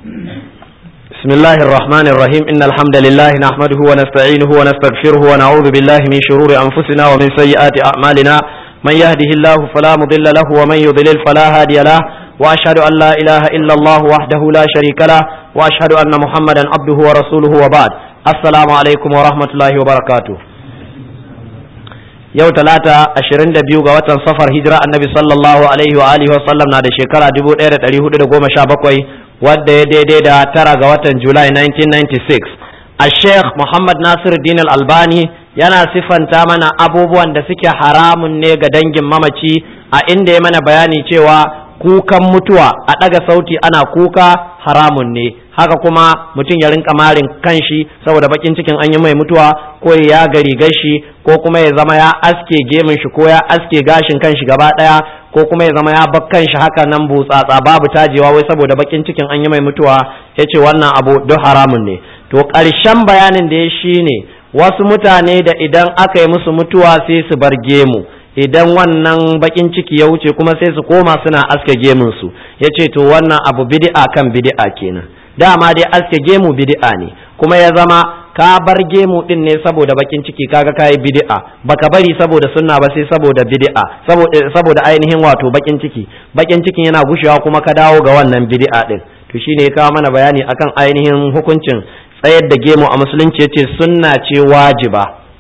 بسم الله الرحمن الرحيم إن الحمد لله نحمده ونستعينه ونستغفره ونعوذ بالله من شرور أنفسنا ومن سيئات أعمالنا من يهده الله فلا مضل له ومن يضلل فلا هادي له وأشهد أن لا إله إلا الله وحده لا شريك له وأشهد أن محمدا عبده ورسوله وبعد السلام عليكم ورحمة الله وبركاته yau talata ashirin da biyu ga watan safar hijira annabi sallallahu alaihi wa alihi wa sallam na da shekara dubu ɗaya da ɗari hudu da goma sha bakwai wadda ya daidai da tara ga watan julai 1996 a sheikh muhammad nasir din albani yana siffanta mana abubuwan da suke haramun ne ga dangin mamaci a inda ya mana bayani cewa kukan mutuwa a ɗaga sauti ana kuka haramun ne haka kuma mutum ya rinka marin kanshi saboda bakin cikin an yi mai mutuwa ko ya gari gashi ko kuma ya zama ya aske gemun shi ko ya aske gashin kanshi gaba daya ko kuma ya zama ya bar kanshi haka nan butsatsa babu tajewa wai saboda bakin cikin an yi mai mutuwa yace wannan abu duk haramun ne to ƙarshen bayanin da ya shine wasu mutane da idan aka yi musu mutuwa sai su bar gemu idan wannan bakin ciki ya wuce kuma sai su koma suna aske gemun su yace to wannan abu bid'a kan bid'a kenan dama dai aske gemu bid'a ne kuma ya zama ka bar gemu din ne saboda bakin ciki kaga kai bid'a baka bari saboda sunna ba sai saboda bid'a saboda saboda ainihin wato bakin ciki bakin cikin yana gushewa kuma ka dawo ga wannan bid'a din to shine ya kawo mana bayani akan ainihin hukuncin tsayar da gemu a musulunci yace sunna ce wajiba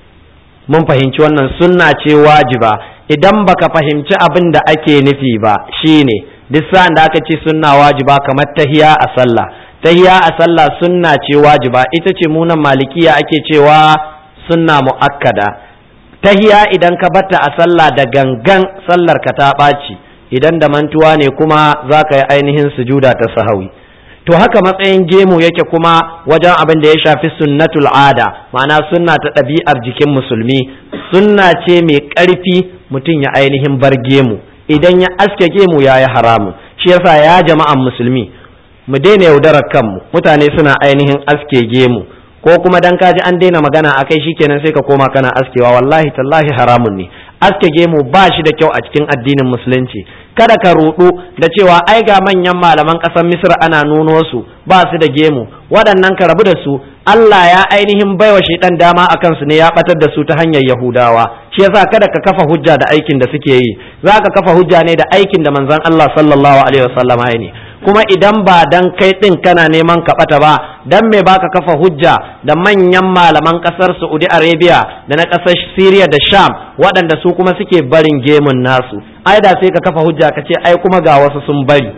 mun fahimci wannan sunna ce wajiba idan baka fahimci abin da ake nufi ba shine duk sa'an da aka ce sunna wajiba kamar tahiya a sallah tahiya a sallah sunna ce wajiba ita ce munan malikiya ake cewa sunna mu'akkada tahiya idan ka batta a sallah da gangan sallar ka ta ɓaci idan da mantuwa ne kuma za ka yi ainihin sujuda ta sahawi to haka matsayin gemu yake kuma wajen abin da ya shafi sunnatul ada ma'ana sunna ta ɗabi'ar jikin musulmi sunna ce mai ƙarfi mutum ya ainihin bar gemu idan ya aske gemu ya yi haramun shi yasa ya jama'an musulmi mu daina yaudarar kanmu mutane suna ainihin aske gemu ko kuma dan kaji an daina magana akai shikenan sai ka koma kana askewa wallahi tallahi haramun ne aske gemu ba shi da kyau a cikin addinin musulunci kada ka rudu da cewa ai ga manyan malaman ƙasar misir ana nuno su ba su da gemu waɗannan ka rabu da su Allah ya ainihin baiwa shaidan dama a kansu ne ya batar da su ta hanyar Yahudawa shi yasa kada ka kafa hujja da aikin da suke yi za ka kafa hujja ne da aikin da manzon Allah sallallahu alaihi wasallam ya ne kuma idan ba dan kai din kana neman ka bata ba dan me baka kafa hujja da manyan malaman kasar Saudi Arabia da na kasar Syria da Sham waɗanda su kuma suke barin gemun nasu ai da sai ka kafa hujja ka ce ai kuma ga wasu sun bari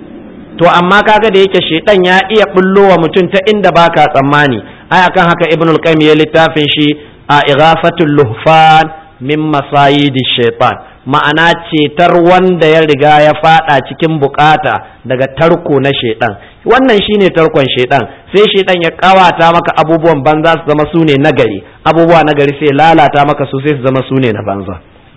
to amma kaga da yake shedan ya iya bullowa mutum ta inda baka tsammani ai akan haka ibnul qayyim ya littafin shi a ighafatul luhfan min masayidi shaitan ma'ana cetar wanda ya riga ya fada cikin bukata daga tarko na shaitan wannan shine tarkon shaitan sai shaitan ya kawata maka abubuwan banza su zama sune nagari abubuwa nagari sai lalata maka su sai su zama sune na banza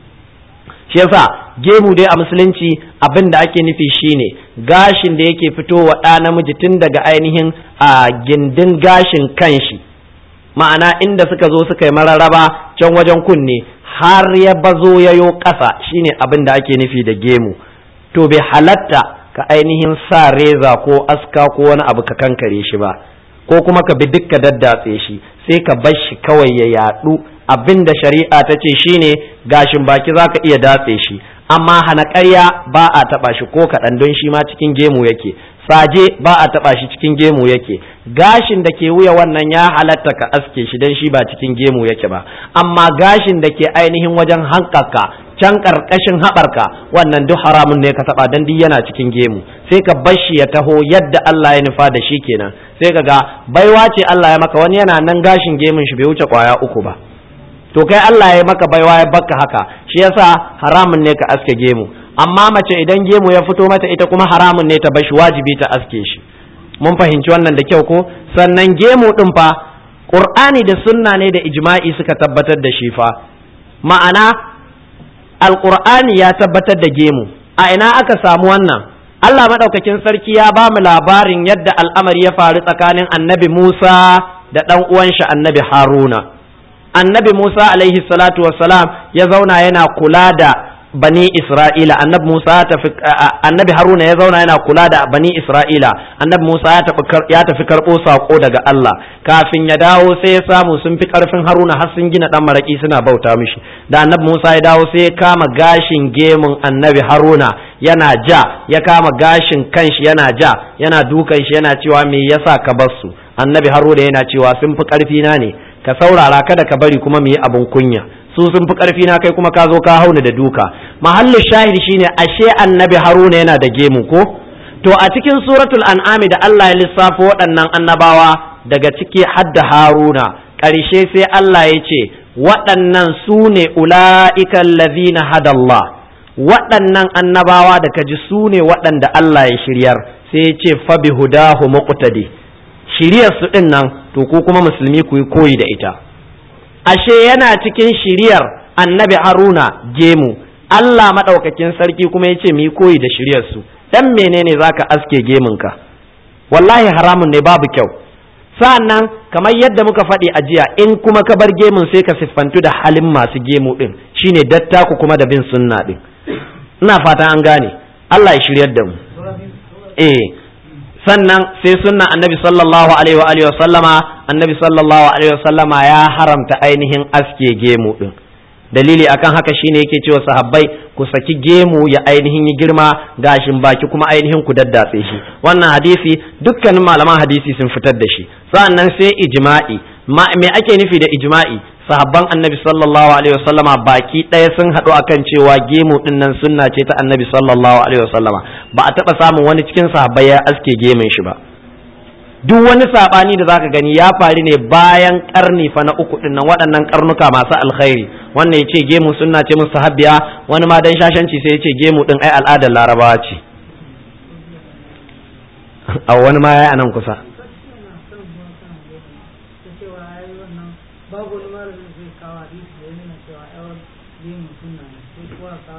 shi yasa gemu dai a musulunci abin da ake nufi shine gashin da yake fitowa ɗa namiji tun daga ainihin a gindin gashin kanshi ma'ana inda suka zo suka yi mararraba can wajen kunne har ya bazo ya yo ƙasa shine abin da ake nufi da gemu to bai halatta ka ainihin sa reza ko aska ko wani abu ka kankare shi ba ko kuma ka bi dukka daddatse shi sai ka bar shi kawai ya yaɗu abin da shari'a ta ce shine gashin baki za ka iya datse shi amma hana ƙarya ba a taɓa shi ko kaɗan don shi ma cikin gemu yake saje ba a taɓa shi cikin gemu yake gashin da ke wuya wannan ya halatta ka aske shi don shi ba cikin gemu yake ba amma gashin da ke ainihin wajen hankaka can ƙarƙashin haɓarka wannan duk haramun ne ka taɓa don duk yana cikin gemu sai ka bar shi ya taho yadda Allah ya nufa da shi kenan sai ka ga baiwa ce Allah ya maka wani yana nan gashin gemun shi bai wuce kwaya uku ba to kai Allah ya maka baiwa ya baka haka shi yasa haramun ne ka aske gemu amma mace idan gemu ya fito mata ita kuma haramun ne ta bashi wajibi ta aske shi mun fahimci wannan da kyau ko sannan gemu din fa qur'ani da sunna ne da ijma'i suka tabbatar da shi fa ma'ana alqur'ani ya tabbatar da gemu a ina aka samu wannan Allah madaukakin sarki ya ba mu labarin yadda al'amari ya faru tsakanin annabi Musa da ɗan uwan shi annabi Haruna annabi Musa alaihi salatu wassalam ya zauna yana kula da bani Isra'ila annabi Musa ya tafi annabi Haruna ya zauna yana kula da bani Isra'ila annabi Musa ya tafi ya tafi karbo sako daga Allah kafin ya dawo sai ya samu sun fi karfin Haruna har sun gina dan maraki suna bauta mishi da annabi Musa ya dawo sai ya kama gashin gemun annabi Haruna yana ja ya kama gashin kanshi yana ja yana dukan shi yana cewa me yasa ka bar su annabi Haruna yana cewa sun fi karfi na ne ka saurara kada ka bari kuma mu yi abun kunya su sun fi ƙarfi na kai kuma ka zo ka hauna da duka mahallin shahid shine ashe annabi haruna yana da gemu ko to a cikin suratul an'ami da Allah ya lissafo waɗannan annabawa daga ciki hadda haruna ƙarshe sai Allah ya ce waɗannan su ne ula'ikan lazina hadallah waɗannan annabawa da ka ji su ne waɗanda Allah ya shiryar sai ya ce fabi hudahu muqtadi shiryar su ɗin nan to ku kuma musulmi ku yi koyi da ita ashe yana cikin shiriyar annabi haruna gemu Allah maɗaukakin sarki kuma ya ce mu yi koyi da shiryarsu dan menene zaka aske gemunka wallahi haramun ne babu kyau sa'annan kamar yadda muka faɗi a jiya in kuma ka bar gemun sai ka siffantu da halin masu gemu ɗin shine dattaku kuma da bin sunna ɗin ina fata an gane Allah ya shiryar da mu eh sannan sai sunna annabi sallallahu alaihi wa alihi wa sallama annabi sallallahu alaihi wa sallama ya haramta ainihin aske gemu din dalili akan haka shine yake cewa sahabbai ku saki gemu ya ainihin yi girma gashin baki kuma ainihin ku daddatse shi wannan hadisi dukkanin malaman hadisi sun fitar da shi sannan sai ijma'i ma me ake nufi da ijma'i sahabban annabi sallallahu alaihi wasallama baki ɗaya sun haɗu akan cewa gemu ɗin nan sunna ce ta annabi sallallahu alaihi wasallama ba a taɓa samun wani cikin sahabbai ya aske gemun shi ba duk wani saɓani da zaka gani ya faru ne bayan ƙarni fa na uku ɗin nan waɗannan ƙarnuka masu alkhairi wannan ya ce gemu sunna ce musu sahabbiya wani ma dan shashanci sai ya ce gemu ɗin ai al'adar larabawa ce a wani ma ya yi anan kusa babu wani malamin zai kawo hadisi da yana cewa yawan yin sunna ne sai kuwa kawo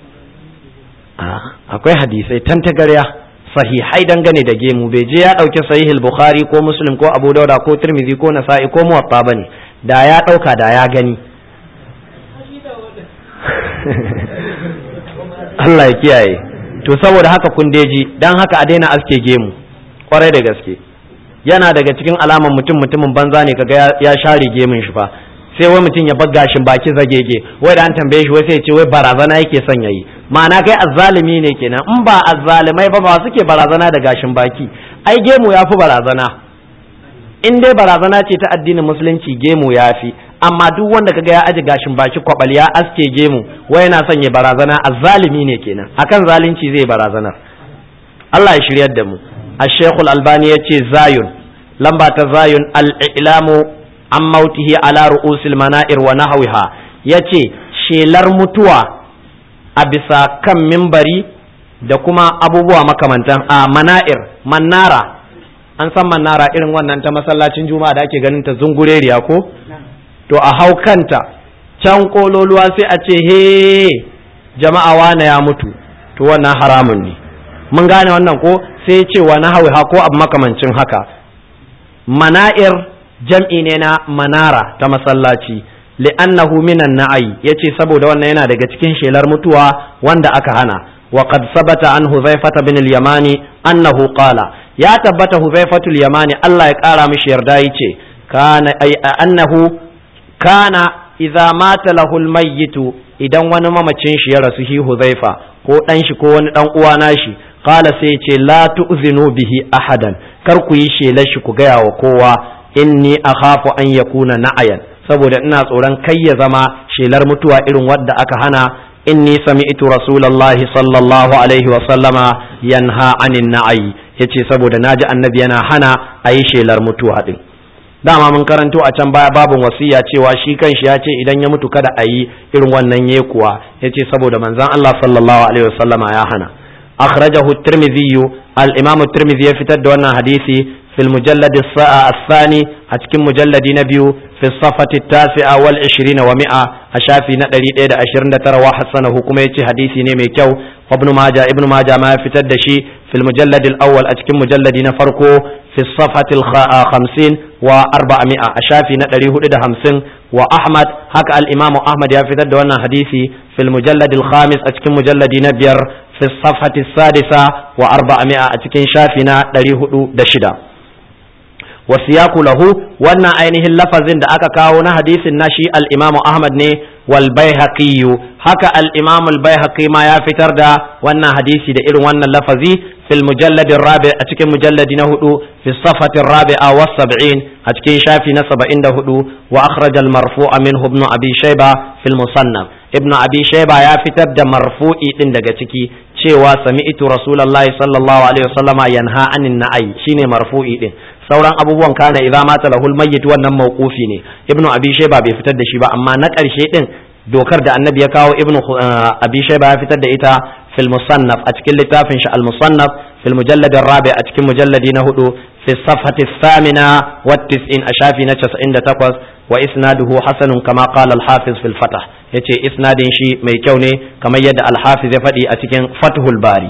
akwai hadisai tantagarya sahihai dangane da gemu bai je ya ɗauki sahihul bukhari ko muslim ko abu dauda ko tirmidhi ko nasa'i ko muwatta bane da ya ɗauka da ya gani Allah ya kiyaye to saboda haka kun deji dan haka a daina aske gemu kwarai da gaske yana daga cikin alaman mutum mutumin banza ne kaga ya share gemun shi fa sai wai mutum ya bar gashin baki zagege wai da an tambaye shi wai sai ya ce wai barazana yake son yayi ma'ana kai azzalimi ne kenan in ba azzalimai ba ba suke barazana da gashin baki ai gemu ya fi barazana in dai barazana ce ta addinin musulunci gemu ya fi amma duk wanda kaga ya aje gashin baki kwabal ya aske gemu wai yana son ya barazana azzalimi ne kenan akan zalunci zai barazana Allah ya shiryar da mu الشيخ الألباني يتي زايون لمبا تزايون الإعلام عن موته على رؤوس المنائر ونحوها يتي shelar mutuwa a bisa kan mimbari da kuma abubuwa makamantan a mana'ir manara an san manara irin wannan ta masallacin juma'a da ake ganin ta zungureriya ko to a hau kanta can kololuwa sai a ce he jama'a wane ya mutu to wannan haramun ne mun gane wannan ko sai ce wa na ha ko abu makamancin haka mana'ir jam'i ne na manara ta masallaci li'annahu minan na'ayi yace saboda wannan yana daga cikin shelar mutuwa wanda aka hana wa qad sabata an huzaifata bin al-yamani annahu qala ya tabbata huzaifatu al-yamani Allah ya kara mishi yarda yace kana ay annahu kana idza mata lahu al-mayyitu idan wani mamacin shi ya rasu shi huzaifa ko dan shi ko wani dan uwa nashi qala sai ce la tu'zinu bihi ahadan kar ku yi shelar shi ku gaya wa kowa inni akhafu an yakuna na'ayan saboda ina tsoron kai ya zama shelar mutuwa irin wadda aka hana inni sami'tu rasulullahi sallallahu alaihi wa sallama yanha anin na'ayi yace saboda naji annabi yana hana a yi shelar mutuwa din dama mun karanto a can baya babin wasiya cewa shi kanshi ya ce idan ya mutu kada a yi irin wannan yekuwa yace saboda manzon Allah sallallahu alaihi wa sallama ya hana akhrajahu at-tirmidhi al-imam at-tirmidhi ya fitar da wannan hadisi fil mujallad الثاني a cikin mujalladi na biyu fi safati tasi'a wal 20 wa mi'a a shafi na 129 wa hasanahu kuma yace hadisi ne mai kyau ibn majah ibn majah ma ya fitar da shi fil mujallad al awwal a cikin mujalladi na farko fi safati al 50 wa 400 a shafi na 450 wa ahmad haka al imam ahmad ya fitar da wannan hadisi fil mujallad al khamis a cikin mujalladi na biyar fi safati sadisa wa 400 a cikin shafi na 406 wasiyaku lahu wannan ainihin lafazin da aka kawo na hadisin na shi al-Imam Ahmad ne wal Baihaqi haka al-Imam al-Baihaqi ma ya fitar da wannan hadisi da irin wannan lafazi fil mujallad rabi a cikin mujalladi na hudu fi safati rabi'a was sab'in a cikin shafi na 74 wa akhraj al-marfu'a minhu ibn Abi Shayba fil musannaf ibn Abi Shayba ya fitar da marfu'i din daga ciki cewa sami'tu rasulullahi sallallahu alaihi wasallama yanha anin na'i shine marfu'i din sauran abubuwan kana idza mata lahul mayyit wannan mawqufi ne ibnu abi shayba bai fitar da shi ba amma na karshe din dokar da annabi ya kawo ibnu abi shayba ya fitar da ita fil musannaf a cikin littafin shi al musannaf fil mujallad rabi a cikin mujalladi na hudu fi safhati thamina wa tis'in a shafi na 98 wa isnaduhu hasanun kama qala al hafiz fil fatah yace isnadin shi mai kyau ne kamar yadda al hafiz ya faɗi a cikin fathul bari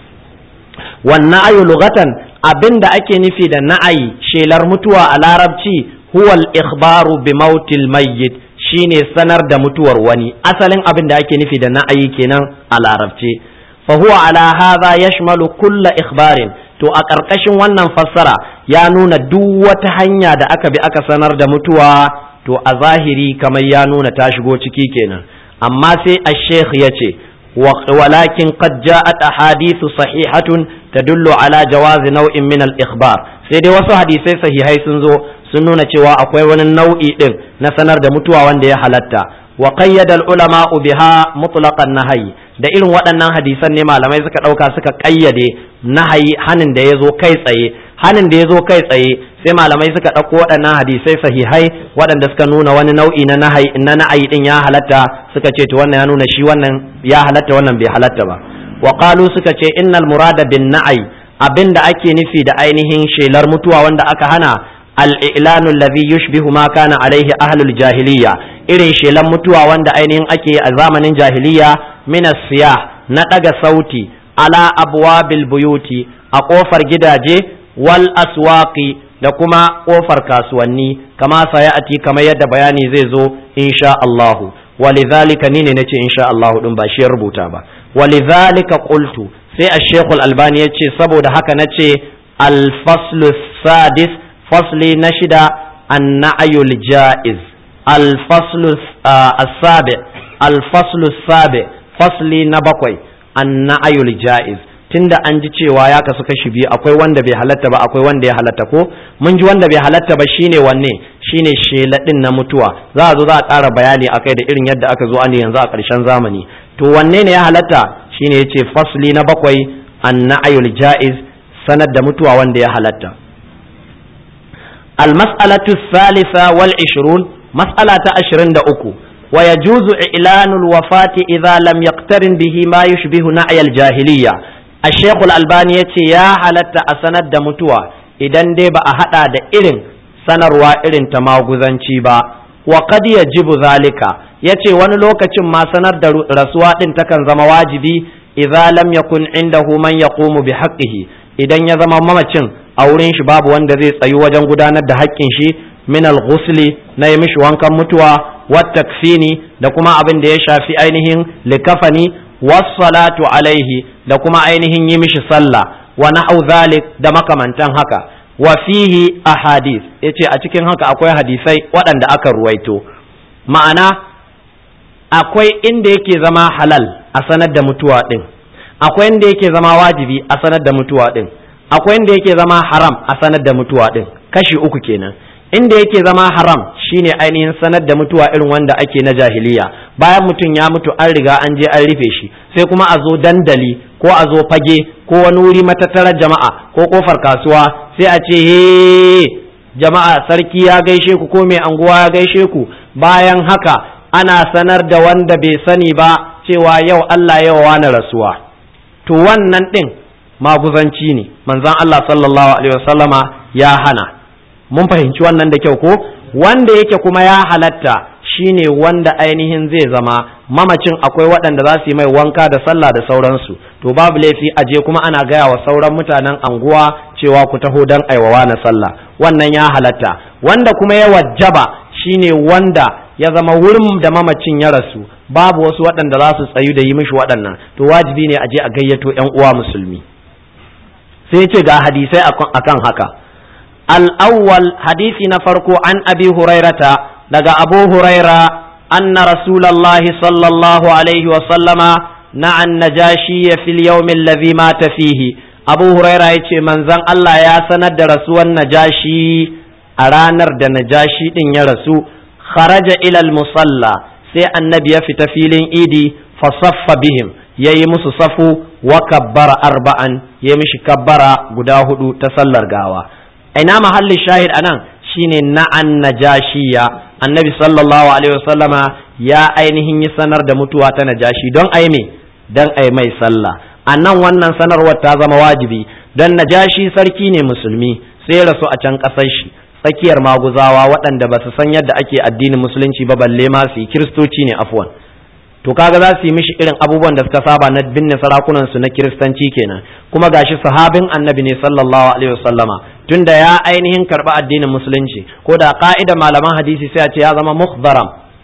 wannan ayu lugatan abin da ake nufi da na'ayi shelar mutuwa a larabci huwal ikhbaru bi mautil mayyit shine sanar da mutuwar wani asalin abin da ake nufi da na'ayi kenan a larabci fa huwa ala hadha yashmalu kulla ikhbarin to a ƙarƙashin wannan fassara ya nuna duk wata hanya da aka bi aka sanar da mutuwa to a zahiri kamar ya nuna ta shigo ciki kenan amma sai ash-sheikh yace ولكن قد جاءت أحاديث صحيحة تدل على جواز نوع من الإخبار sai dai wasu hadisai sahihai sun zo sun nuna cewa akwai wani nau'i din na sanar da mutuwa wanda ya halatta wa qayyada al-ulama biha mutlaqan nahyi da irin waɗannan hadisan ne malamai suka ɗauka suka ƙayyade nahayi hanin da ya zo kai tsaye hanin da ya zo kai tsaye sai malamai suka ɗauko waɗannan hadisai sahihai waɗanda suka nuna wani nau'i na nahayi na na'ayi din ya halatta suka ce to wannan ya nuna shi wannan ya halatta wannan bai halatta ba wa qalu suka ce innal murada bin na'ai abinda ake nufi da ainihin shelar mutuwa wanda aka hana al-i'lanu alladhi yushbihu ma kana alaihi ahlul jahiliya irin shelan mutuwa wanda ainihin ake a zamanin jahiliya min siyah na daga sauti ala abwabil buyuti a kofar gidaje wal aswaqi da kuma kofar kasuwanni kama sayati kamar yadda bayani zai zo insha Allahu walidhalika ni ne nace insha Allahu din ba shi ya rubuta ba walidhalika qultu sai ash-shaykh al-albani yace saboda haka nace al-faslu sadis fasli na shida an-na'yul jaiz al-faslu as-sabi al-faslu as-sabi fasli na bakwai an-na'yul jaiz tunda an ji cewa ya kasu kashi biyu akwai wanda bai halatta ba akwai wanda ya halatta ko mun ji wanda bai halatta ba shine wanne shine sheladin na mutuwa za a zo za a ƙara bayani akai da irin yadda aka zo an yanzu a ƙarshen zamani to wanne ne ya halatta shine yace fasli na bakwai an-na'yul jaiz sanar da mutuwa wanda ya halatta المسألة الثالثة والعشرون مسألة عشرين دأكو ويجوز إعلان الوفاة إذا لم يقترن به ما يشبه نعي الجاهلية الشيخ الألباني يا حالة أسند متوى idan dai ba a haɗa da irin sanarwa irin ta maguzanci ba wa qad yajibu zalika yace wani lokacin ma sanar da rasuwa din takan zama wajibi idza lam yakun indahu man yaqumu bi haqqihi idan ya zama mamacin a wurin shi babu wanda zai tsayu wajen gudanar da haƙƙin shi min al-ghusli na yi mishi wankan mutuwa wa takfini da kuma abin da ya shafi ainihin likafani wassalatu alaihi da kuma ainihin yi mishi sallah wa na'u zalik da makamantan haka wa fihi ahadith yace a cikin haka akwai hadisai waɗanda aka ruwaito ma'ana akwai inda yake zama halal a sanar da mutuwa din akwai inda yake zama wajibi a sanar da mutuwa din akwai inda yake zama haram a sanar da mutuwa din kashi uku kenan inda yake zama haram shine ainihin sanar da mutuwa irin wanda ake na jahiliya bayan mutum ya mutu an riga an je an rufe shi sai kuma a zo dandali ko a zo fage ko wani wuri matattarar jama'a ko kofar kasuwa sai a ce he jama'a sarki ya gaishe ku ko mai anguwa ya gaishe ku bayan haka ana sanar da wanda bai sani ba cewa yau Allah yau wani rasuwa to wannan din maguzanci ne manzon Allah sallallahu alaihi wasallama ya hana mun fahimci wannan da kyau ko wanda yake kuma ya halatta shine wanda ainihin zai zama mamacin akwai waɗanda za su yi mai wanka da sallah da sauransu to babu laifi a je kuma ana gaya wa sauran mutanen anguwa cewa ku taho don aiwawa na sallah wannan ya halatta wanda kuma ya wajaba shine wanda ya zama wurin da mamacin ya rasu babu wasu waɗanda za su tsayu da yi mishi waɗannan to wajibi ne a je a gayyato 'yan uwa musulmi sai ce ga hadisai akan haka الأول حديث نفرق عن أبي هريرة لقى أبو هريرة أن رسول الله صلى الله عليه وسلم نعى النجاشي في اليوم الذي مات فيه أبو هريرة يتي من زن الله يا سند رسول النجاشي أرانر دا نجاشي إن يرسو خرج إلى المصلى سي النبي في تفيل إيدي فصف بهم yayi musu safu wa kabbara arba'an ya mishi kabbara guda hudu ta sallar gawa ina mahallin shahid anan shine na'an najashiya annabi sallallahu alaihi wasallama ya ainihin yi sanar da mutuwa ta najashi don ai me don ai mai sallah anan wannan sanarwar ta zama wajibi don najashi sarki ne musulmi sai rasu a can ƙasar shi tsakiyar maguzawa waɗanda ba su san yadda ake addinin musulunci ba balle ma su yi kiristoci ne afwan to kaga za su yi mishi irin abubuwan da suka saba na binne sarakunan su na kiristanci kenan kuma gashi sahabin annabi ne sallallahu alaihi wasallama tunda ya ainihin karba addinin musulunci ko da ka'ida malaman hadisi sai a ce ya zama mukhdaram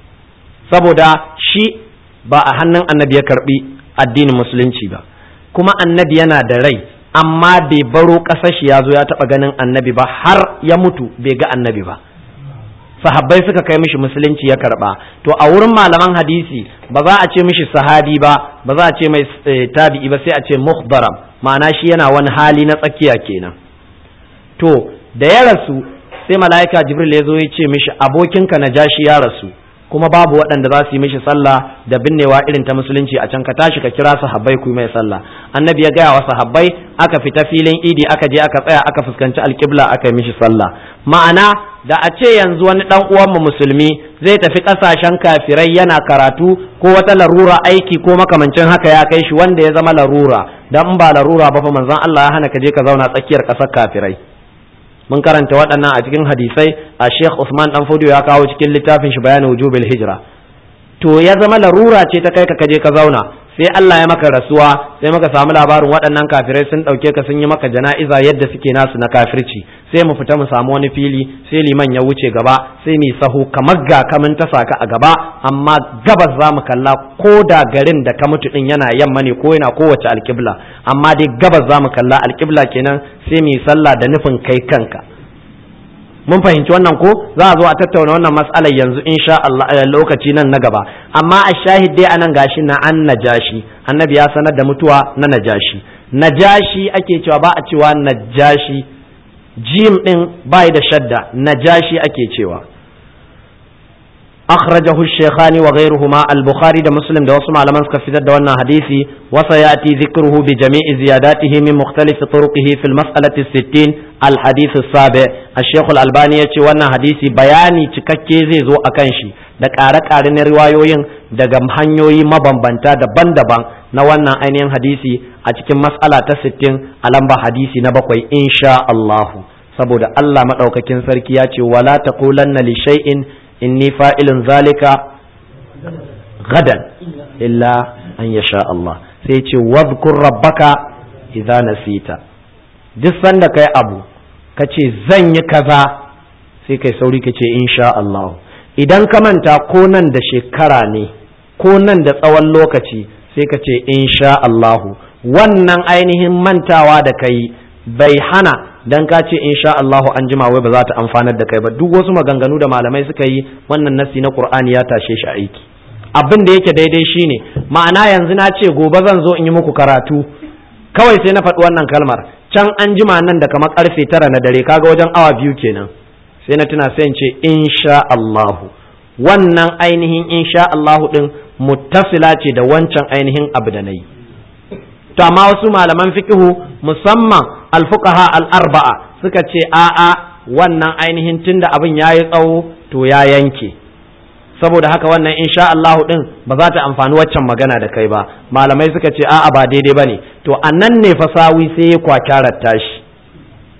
saboda shi ba a hannun annabi ya karbi addinin musulunci ba kuma annabi yana da rai amma bai baro ƙasar shi ya zo ya taɓa ganin annabi ba har ya mutu bai ga annabi ba sahabbai suka kai mishi musulunci ya karba to a wurin malaman hadisi ba za a ce mishi sahabi ba ba za a ce mai tabi'i ba sai a ce mukhdaram ma'ana shi yana wani hali na tsakiya kenan to da ya rasu sai mala'ika jibril ya zo ya ce mishi abokinka na jashi ya rasu kuma babu waɗanda za su yi mishi sallah da binnewa irin ta musulunci a can ka tashi ka kira sahabbai ku yi mai sallah annabi ya gaya wa sahabbai aka fita filin idi aka je aka tsaya aka fuskanci alƙibla aka yi mishi sallah ma'ana da a ce yanzu wani dan uwanmu musulmi zai tafi kasashen kafirai yana karatu ko wata larura aiki ko makamancin haka ya kai shi wanda ya zama larura dan ba larura ba fa manzon Allah ya hana ka je ka zauna tsakiyar kasar kafirai mun karanta waɗannan a cikin hadisai a Sheikh Usman dan Fodio ya kawo cikin littafin shi bayanin wujubil hijra to ya zama larura ce ta kai ka kaje ka zauna sai Allah ya maka rasuwa sai muka samu labarin waɗannan kafirai sun ɗauke ka sun yi maka jana'iza yadda suke nasu na kafirci sai mu fita mu samu wani fili sai liman ya wuce gaba sai mu sahu kamar ga kamun ta saka a gaba amma gabas za mu kalla ko da garin da ka mutu din yana yamma ne ko yana kowace alƙibla amma dai gabas za mu kalla alƙibla kenan sai mu yi sallah da nufin kai kanka mun fahimci wannan ko za a zo a tattauna wannan matsalar yanzu insha Allah lokaci nan na gaba amma a shahid dai anan gashi na an najashi annabi ya sanar da mutuwa na najashi najashi ake cewa ba a cewa najashi jim din bai da shadda najashi ake cewa أخرجه الشيخان وغيرهما البخاري ده مسلم ده وصم على منسك في ذا وانا حديثي وسيأتي ذكره بجميع زياداته من مختلف طرقه في المسألة الستين الحديث السابع الشيخ الألباني يتي وانا حديثي بياني تككي زي زو أكنشي da ƙare-ƙare na riwayoyin daga hanyoyi mabambanta daban-daban na wannan ainihin hadisi a cikin matsala ta sittin a lamba hadisi na bakwai insha Allahu saboda Allah maɗaukakin sarki ya ce wala taqulanna li shay'in inni fa'ilun zalika gadan illa an ya sha Allah sai ce wadhkur rabbaka idza nasita duk sanda kai abu ka ce zan yi kaza sai kai sauri ka ce insha Allah idan ka manta ko nan da shekara ne ko nan da tsawon lokaci sai ka ce insha Allah wannan ainihin mantawa da kai bai hana dan ka ce insha Allahu an jima wai ba za ta amfanar da kai ba duk wasu maganganu da malamai suka yi wannan nasi na Qur'ani ya tashe shi aiki abin da yake daidai shine ma'ana yanzu na ce gobe zan zo in yi muku karatu kawai sai na faɗi wannan kalmar can an jima nan da kamar karfe tara na dare kaga wajen awa biyu kenan sai na tuna sai in ce insha Allahu wannan ainihin insha Allahu din muttasila ce da wancan ainihin abu da nayi to amma wasu malaman fiqhu musamman alfuqaha al-arba'a suka ce a'a wannan ainihin tunda abin yayi tsawo to ya yanke saboda haka wannan insha Allahu din ba za ta amfani waccan magana da kai ba malamai suka ce a'a ba daidai bane to annan ne fasawi sai ya kwakyarar tashi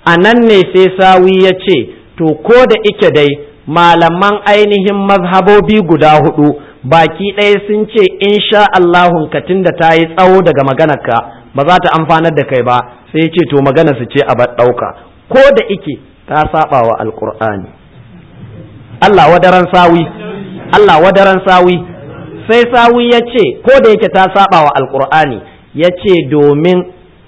a nan ne sai sawi ya ce to ko da ike dai malaman ainihin mazhabobi guda hudu baki ɗaya sun ce insha Allahun ka da ta yi tsawo daga maganarka ba za ta amfanar da kai ba sai ya ce to magana su ce a ɗauka ko da ike ta saba wa alkur'ani Allah wadaran sawi Allah wadaran sawi sai sawi ya ce ko da yake ta saba wa alkur'ani ya ce domin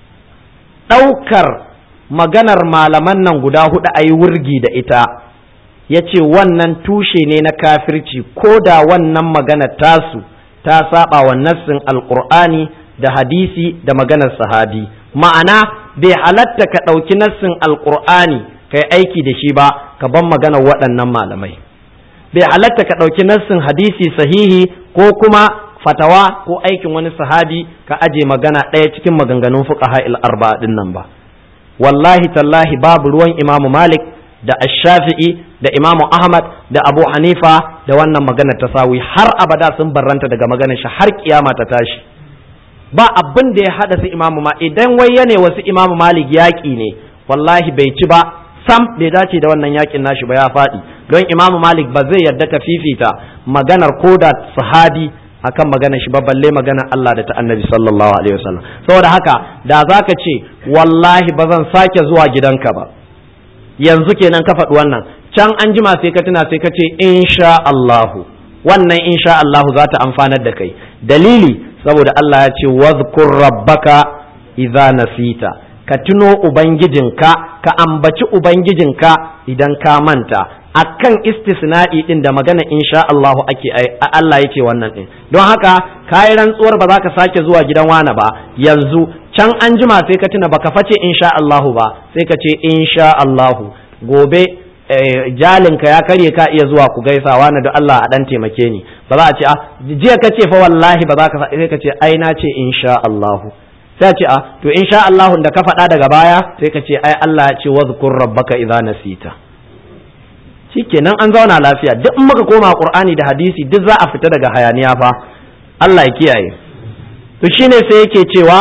ɗaukar maganar malaman nan guda hudu a yi wurgi da ita ya ce wannan tushe ne na kafirci ko da wannan magana tasu ta saba wa nassin alkur'ani da hadisi da maganar sahabi ma'ana bai halatta ka ɗauki nassin alkur'ani kai aiki da shi ba ka ban maganar waɗannan malamai bai halatta ka ɗauki nassin hadisi sahihi ko kuma fatawa ko aikin wani sahabi ka aje magana ɗaya cikin maganganun fuqaha il arba'a din nan ba wallahi tallahi babu ruwan imamu malik da ash-shafi'i da imamu ahmad da abu hanifa da wannan magana ta sawi har abada sun barranta daga maganar shi har kiyama ta tashi ba abin da ya hada su imamu ma idan wai yane wasu imamu malik yaƙi ne wallahi bai ci ba sam bai dace da wannan yakin nashi ba ya faɗi don imamu malik ba zai yarda ta fifita maganar koda sahabi akan maganar shi ba balle maganar Allah da ta annabi sallallahu alaihi wasallam saboda haka da zaka ce wallahi ba zan sake zuwa gidanka ba yanzu kenan ka faɗi wannan can an jima sai ka tuna sai ka ce insha Allahu wannan insha Allahu za ta amfanar da kai dalili saboda Allah ya ce wazkur rabbaka idza nasita ka tuno ubangijinka ka ambaci ubangijinka idan ka manta akan istisna'i din da magana insha Allahu ake Allah yake wannan din don haka kayi rantsuwar ba za ka sake zuwa gidan wani ba yanzu can an jima sai ka tuna baka face insha Allahu ba sai ka ce insha Allahu gobe jalinka ya karye ka iya zuwa ku gaisawa na da Allah a dan taimake ni ba za a ce a jiya ka ce fa wallahi ba za ka sai ka ce ai na ce insha Allahu sai ce a to insha Allahu da ka faɗa daga baya sai ka ce ai Allah ya ce wazkur rabbaka idza nasita shikenan an zauna lafiya duk in muka koma Qur'ani da hadisi duk za a fita daga hayaniya fa Allah ya kiyaye to shine sai yake cewa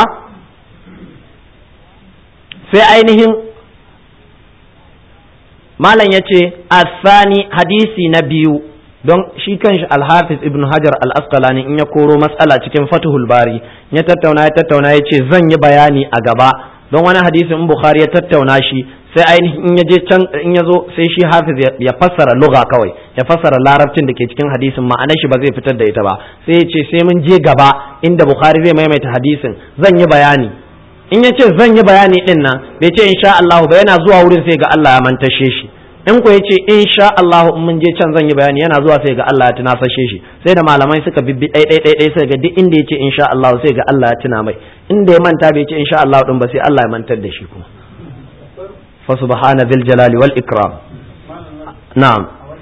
sai ainihin malam ya ce asani hadisi na biyu don shi kanshi alhafiz ibn hajar al-asqalani in ya koro matsala cikin fatuhul bari ya tattauna ya tattauna ya ce zan yi bayani a gaba don wani hadisi in bukhari ya tattauna shi sai ainihin in ya je can in ya zo sai shi hafiz ya fassara lugha kawai ya fassara larabcin da ke cikin hadisin ma'anar shi ba zai fitar da ita ba sai ya ce sai mun je gaba inda bukhari zai maimaita hadisin zan yi bayani in ya ce zan yi bayani din nan bai ce insha Allah ba yana zuwa wurin sai ga Allah ya mantashe shi in ko ya ce insha Allah in mun je can zan yi bayani yana zuwa sai ga Allah ya tunasashe shi sai da malamai suka bibbi ɗai ɗai ɗai sai ga duk inda ya ce insha Allah sai ga Allah ya tuna mai inda ya manta bai ce insha Allah din ba sai Allah ya mantar da shi kuma fa subhana dhil jalali wal ikram na'am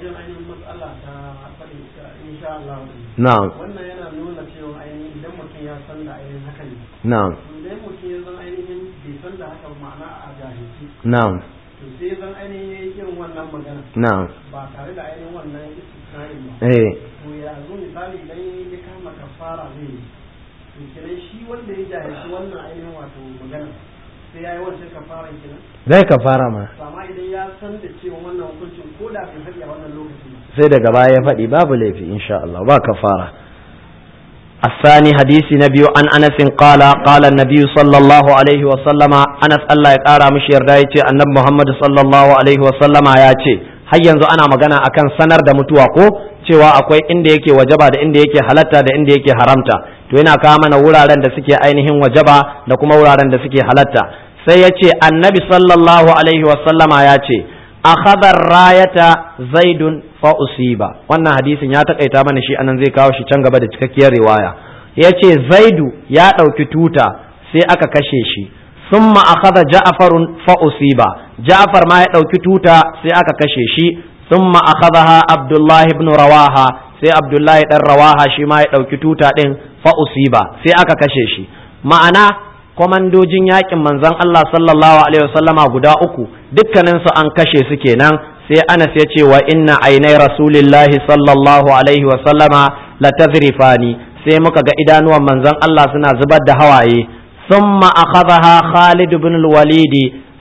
na'am wannan yana nuna cewa ainihin idan mutum ya san da ainihin haka ne na'am idan mutum ya zan ainihin bai san da haka ma'ana a jahilci na'am to sai zan ainihin ya yi irin wannan magana na'am ba tare da ainihin wannan istisna'in ba eh to ya zo misali idan ya kama kafara zai yi to kenan shi wanda ya jahilci wannan ainihin wato magana sai ya yi wancan kafaran kenan zai ka fara ma to amma idan ya san da cewa wannan hukuncin ko da bai faɗi a wannan lokacin ba sai daga baya ya faɗi babu laifi insha Allah ba kafara الثاني حديث نبي عن أنس قال قال النبي صلى الله عليه وسلم أنس الله يقارى مش يردايتي أن محمد صلى الله عليه وسلم ياتي har yanzu ana magana akan sanar da mutuwa ko cewa akwai inda yake wajaba da inda yake halatta da inda yake haramta to yana kawo mana wuraren da suke ainihin wajaba da kuma wuraren da suke halatta sai ya ce annabi sallallahu alaihi wasallama ya ce akhadha rayata zaidun fa usiba wannan hadisin ya takaita mana shi anan zai kawo shi can gaba da cikakkiyar riwaya yace zaidu ya dauki tuta sai aka kashe shi summa akhadha ja'farun fa usiba ja'far ma ya dauki tuta sai aka kashe shi summa akhadha abdullahi ibn rawaha sai abdullahi dan rawaha shi ma ya dauki tuta din fa usiba sai aka kashe shi ma'ana kwamandojin yakin manzon Allah sallallahu alaihi wasallama guda uku dukkaninsu an kashe su kenan sai Anas ya ce wa inna ainai rasulillahi sallallahu alaihi wasallama la tazrifani sai muka ga idanuwan manzon Allah suna zubar da hawaye thumma akhadha Khalid ibn al-Walid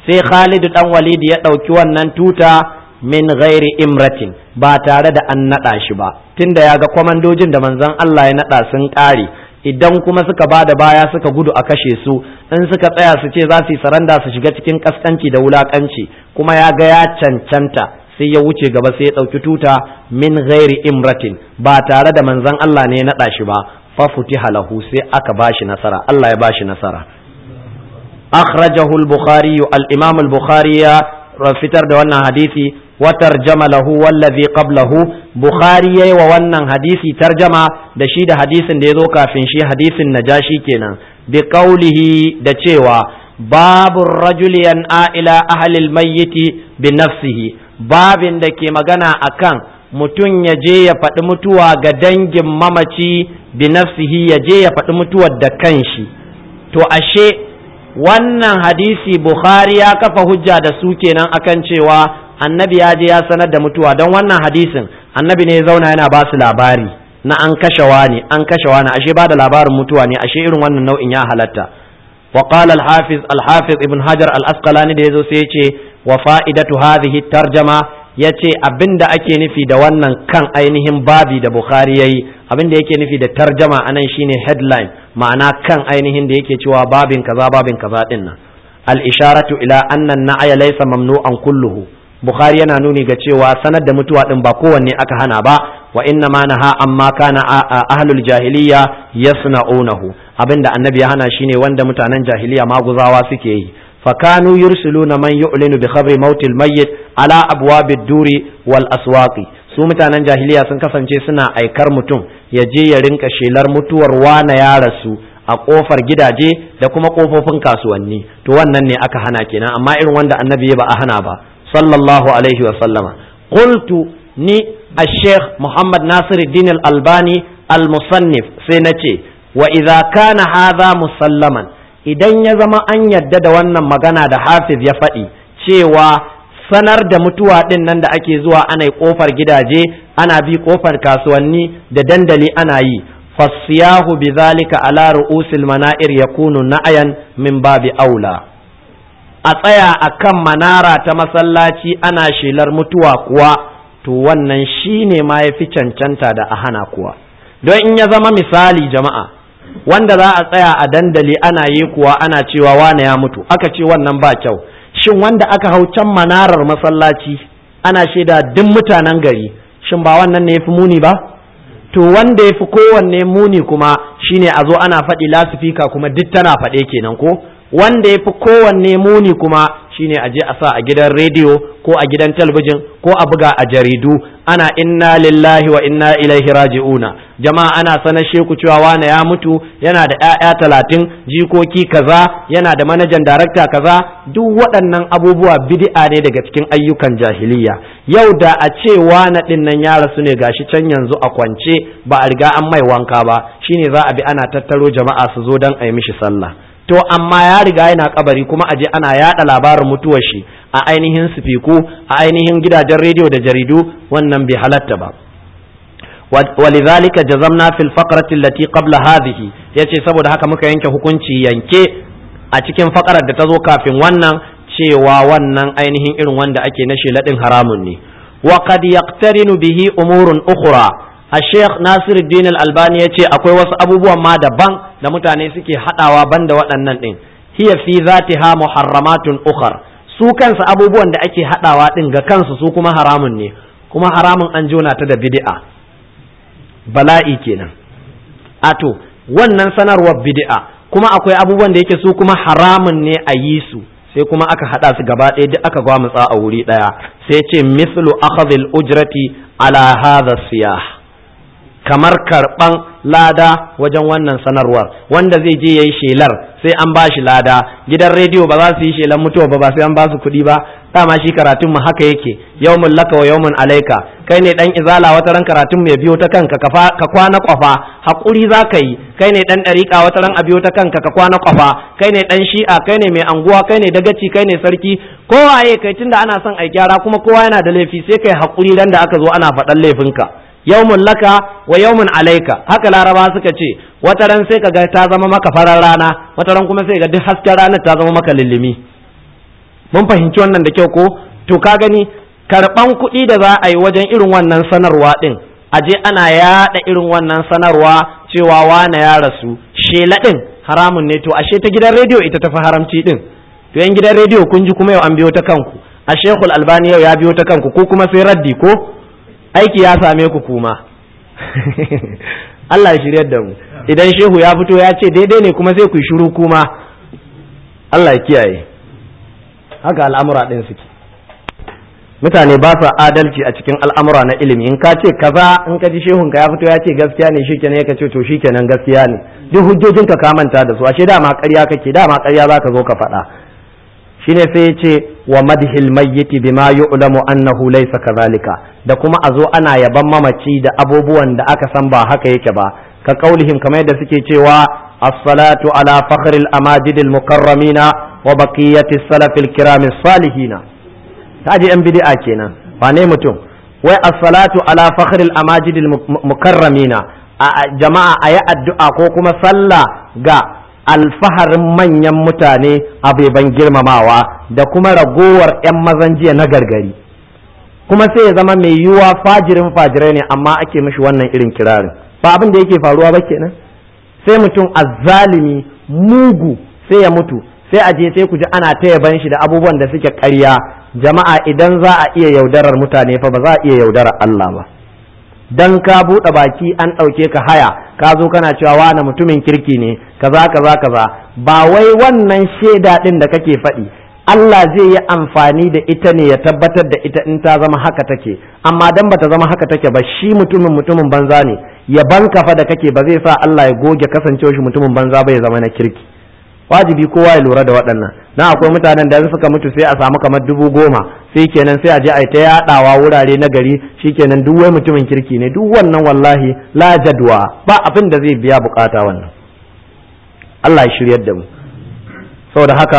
sai Khalid dan Walid ya ɗauki wannan tuta min ghairi imratin ba tare da an naɗa shi ba tunda ya ga kwamandojin da manzon Allah ya naɗa sun ƙare idan kuma suka ba da baya suka gudu a kashe su in suka tsaya su ce za su yi saranda su shiga cikin kaskanci da wulakanci kuma ya ga ya cancanta sai ya wuce gaba sai ya ɗauki tuta min ghairi imratin ba tare da manzon Allah ne ya naɗa shi ba fa futiha lahu sai aka bashi nasara Allah ya bashi nasara akhrajahu al-bukhari al-imam al-bukhari ya fitar da wannan hadisi wa tarjama lahu wallazi qablahu bukhari yayi wa wannan hadisi tarjama da shi da hadisin da yazo kafin shi hadisin najashi kenan bi qawlihi da cewa babu rajuli yan'a ila ahli al-mayyiti bi nafsihi babin da ke magana akan mutum ya je ya faɗi mutuwa ga dangin mamaci bi nafsihi ya je ya faɗi mutuwar da kanshi to ashe wannan hadisi bukhari ya kafa hujja da su kenan akan cewa annabi ya je ya sanar da mutuwa don wannan hadisin annabi ne ya zauna yana ba su labari na an kashe wani an kashe wani ashe ba da labarin mutuwa ne ashe irin wannan nau'in ya halatta wa qala al-hafiz al-hafiz ibn hajar al-asqalani da yazo sai yace wa fa'idatu hadhihi tarjama yace abinda ake nufi da wannan kan ainihin babi da bukhari yayi abinda yake nufi da tarjama anan shine headline ma'ana kan ainihin da yake cewa babin kaza babin kaza din nan al-isharatu ila anna an-na'ya laysa mamnu'an kulluhu bukhari yana nuni ga cewa sanar da mutuwa din ba kowanne aka hana ba wa inna ma naha amma kana ahlul jahiliya yasna'unahu abinda annabi ya hana shine wanda mutanen jahiliya maguzawa suke yi fakanu yursiluna man yu'linu bi khabri mautil mayyit ala abwabid duri wal aswaqi su mutanen jahiliya sun kasance suna aikar mutum ya je ya rinka shelar mutuwar wana ya rasu a kofar gidaje da kuma kofofin kasuwanni to wannan ne aka hana kenan amma irin wanda annabi ba a hana ba sallallahu alaihi wa sallama qultu ni الشيخ محمد ناصر الدين الألباني المصنف سنتي وإذا كان هذا مسلما idan ya zama an yadda da wannan magana da hafiz ya faɗi cewa sanar da mutuwa ɗin nan da ake zuwa ana ƙofar gidaje ana bi ƙofar kasuwanni da dandali ana yi fasiyahu bi zalika ala ru'usil mana'ir yakunu na'ayan min babi aula a tsaya akan manara ta masallaci ana shelar mutuwa kuwa to wannan shi ne ma ya fi cancanta da a hana kuwa don in ya zama misali jama'a wanda za a tsaya a dandali ana yi kuwa ana cewa wane ya mutu aka ce wannan ba kyau shin wanda aka hau can manarar masallaci ana shaida duk mutanen gari shin ba wannan ne ya fi muni ba to wanda ya fi kowanne muni kuma shine a zo ana faɗi lasifika kuma duk tana faɗe kenan ko wanda ya fi kowanne muni kuma shine a je a sa a gidan rediyo ko a gidan talabijin ko a buga a jaridu ana inna lillahi wa inna ilaihi raji'una jama'a ana sanar sheku cewa wane ya mutu yana da 'ya'ya talatin jikoki kaza yana da manajan darakta kaza duk waɗannan abubuwa bid'a ne daga cikin ayyukan jahiliya yau da a ce wane ɗin nan ya rasu ne gashi can yanzu a kwance ba a riga an mai wanka ba shine za a bi ana tattaro jama'a su zo don a yi mishi sallah to amma ya riga yana kabari kuma aje ana yada labarin mutuwar shi a ainihin sifiku a ainihin gidajen rediyo da jaridu wannan bai halatta ba ولذلك جزمنا في الفقرة التي قبل هذه yace saboda haka muka yanke hukunci yanke a cikin fakarar da ta zo kafin wannan cewa wannan ainihin irin wanda ake na sheladin haramun ne wa qad yaqtarinu bihi umurun ukhra a sheikh nasiruddin al-albani ya ce akwai wasu abubuwan ma daban da mutane suke haɗawa banda waɗannan ɗin hiya fi zatiha muharramatun ukhar su kansu abubuwan da ake haɗawa ɗin ga kansu su kuma haramun ne kuma haramun an jona ta da bid'a bala'i kenan ato wannan sanarwar bid'a kuma akwai abubuwan da yake su kuma haramun ne a yi su sai kuma aka haɗa su gaba ɗaya duk aka gwamutsa a wuri ɗaya sai ce mislu akhadhil ujrati ala hadha siyah kamar karɓan lada wajen wannan sanarwar wanda zai je ya yi shelar sai an ba shi lada gidan rediyo ba za su yi shelar mutuwa ba ba sai an ba su kuɗi ba dama shi karatun mu haka yake yawmun laka wa yawmun alaika kai ne dan izala wata ran karatun mu ya biyo ta kanka ka kwana kwafa hakuri za ka yi kai ne dan ɗariƙa wata ran a biyo ta kanka ka kwana kwafa kai ne dan shi'a kai ne mai anguwa kai ne dagaci kai ne sarki kowaye kai tunda ana son ai gyara kuma kowa yana da laifi sai kai hakuri dan da aka zo ana faɗan laifinka yawmun laka wa yawmun alaika haka laraba suka ce wata ran sai kaga ta zama maka farar rana wata ran kuma sai ga duk hasken ranar ta zama maka lillimi mun fahimci wannan da kyau ko to ka gani karban kuɗi da za a yi wajen irin wannan sanarwa ɗin a je ana yaɗa irin wannan sanarwa cewa wane ya rasu shela ɗin haramun ne to ashe ta gidan rediyo ita tafi haramci ɗin to yan gidan rediyo kun ji kuma yau an biyo ta kanku a shekul albani yau ya biyo ta kanku ko kuma sai raddi ko aiki ya same ku kuma Allah ya shiryar da mu idan shehu ya fito ya ce daidai ne kuma sai ku shiru kuma Allah ya kiyaye haka al'amura ɗin suke mutane ba sa adalci a cikin al'amura na ilimi in ka ce kaza in ka ji shehun ka ya fito ya ce gaskiya ne shikenan ya ce to shikenan gaskiya ne duk hujjojin ka manta da su ashe dama ƙarya kake dama ƙarya za ka zo ka faɗa shine sai ya ce wa madhil mayyiti bima yu'lamu annahu laysa kadhalika da kuma a zo ana yaban mamaci da abubuwan da aka san ba haka yake ba ka kaulihim kamar yadda suke cewa as-salatu ala fakhril amajidil mukarramina wa baqiyati salafil kiramil salihina kaji yan bid'a kenan wane mutum wai as-salatu ala fakhril amajidil mukarramina a jama'a ayi addu'a ko kuma sallah ga alfaharin manyan mutane abeban girmamawa da kuma ragowar 'yan mazan jiya na gargari kuma sai ya zama mai yiwuwa fajirin fajirai ne amma ake mishi wannan irin kirarin ba abin da yake faruwa ba kenan sai mutum azzalimi mugu sai ya mutu sai a je sai ku ji ana ta yaban shi da abubuwan da suke ƙarya jama'a idan za a iya yaudarar mutane fa ba za a iya yaudarar Allah ba dan ka buɗe baki an ɗauke ka haya ka zo kana cewa wani mutumin kirki ne kaza kaza kaza ba wai wannan shaida ɗin da kake faɗi Allah zai yi amfani da ita ne ya tabbatar da ita in ta zama haka take amma dan bata zama haka take ba shi mutumin mutumin banza ne ya banka fa da kake ba zai sa Allah ya goge kasancewa shi mutumin banza ba ya zama na kirki wajibi kowa ya lura da waɗannan na akwai mutanen da suka mutu sai a samu kamar dubu goma sai kenan sai a je a yi ta yaɗawa wurare na gari shikenan duk wai mutumin kirki ne duk wannan wallahi la jadwa ba abin da zai biya bukata wannan Allah ya shiryar da mu saboda haka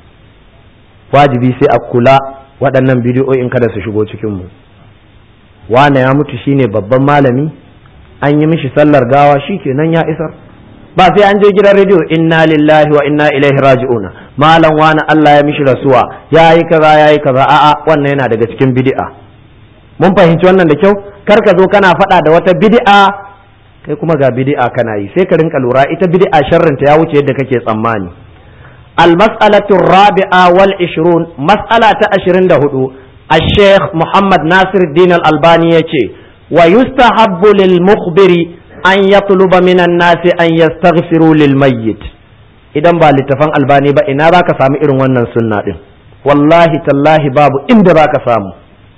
wajibi sai a kula waɗannan bidiyoyin kada su shigo cikin mu wane ya mutu shine babban malami an yi mishi sallar gawa shikenan ya isar ba sai an je gidan rediyo inna lillahi wa inna ilaihi raji'una malam wani Allah ya mishi rasuwa yayi kaza yayi kaza a'a wannan yana daga cikin bid'a mun fahimci wannan da kyau kar ka zo kana faɗa da wata bid'a kai kuma ga bid'a kana yi sai ka rinka lura ita bid'a sharrin ta ya wuce yadda kake tsammani al-mas'alatu rabi'a wal 20 mas'ala ta 24 الشيخ محمد ناصر الدين الألباني يتي ويستحب للمخبر an ya tuluba minan nasi an yastaghfiru lil mayyit idan ba littafan albani ba ina za ka samu irin wannan sunna din wallahi tallahi babu inda za ka samu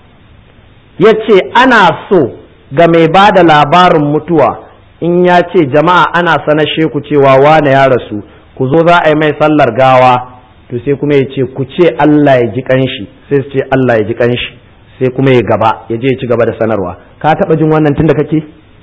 ya ce ana so ga mai ba da labarin mutuwa in ya ce jama'a ana sanashe ku cewa wane ya rasu ku zo za a yi mai sallar gawa to sai kuma ya ce ku ce Allah ya ji kanshi sai su ce Allah ya ji kanshi sai kuma ya gaba ya je ya ci gaba da sanarwa ka taba jin wannan tunda kake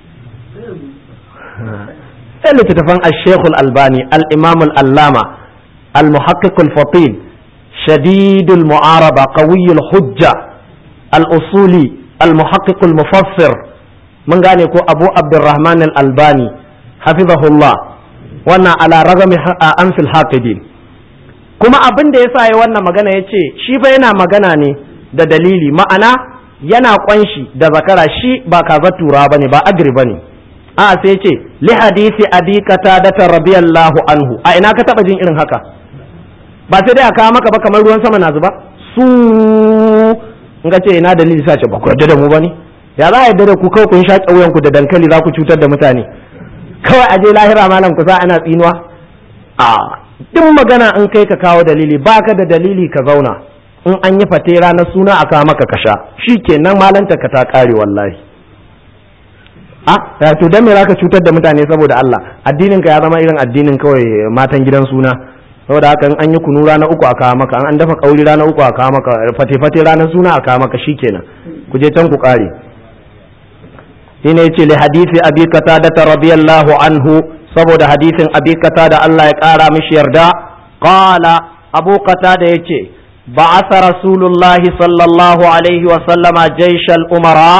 sai littattafan al-sheikh al-albani al-imam al-allama al-muhaqqiq al-fatil شديد المعارضة قوي الحجة الأصولي المحقق المفسر من قال يكون أبو عبد الرحمن الألباني حفظه الله وانا على رغم أنف الحاقدين kuma abin da ya sa ya wannan magana ya ce shi fa yana magana ne da dalili ma'ana yana kwanshi da zakara shi ba kaza tura bane ba agri bane a sai ce li hadisi abi qatada radiyallahu anhu a ina ka taba jin irin haka ba sai dai a kawo maka ba kamar ruwan sama na zuba su in ka ce ina dalili sa ce ba ku yarda da mu bane ya za a yarda da ku kawai kun sha ƙauyen ku da dankali za ku cutar da mutane kawai a je lahira malam ku sa ana tsinuwa a duk magana in kai ka kawo dalili baka da dalili ka zauna in an yi fate ranar suna a kawo maka kasha shi kenan malanta ka ta kare wallahi a to dan me zaka cutar da mutane saboda Allah addinin ka ya zama irin addinin kawai matan gidan suna saboda haka in an yi kunu rana uku a kawo maka an dafa kauri rana uku a kawo maka fate fate ranar suna a kawo maka shikenan ku je can ku kare shine yace li hadisi abi qatada radiyallahu anhu saboda hadisin abi da Allah ya ƙara mishi yarda qala abu da yace ba'atha rasulullahi sallallahu alaihi wa sallama jaishal umara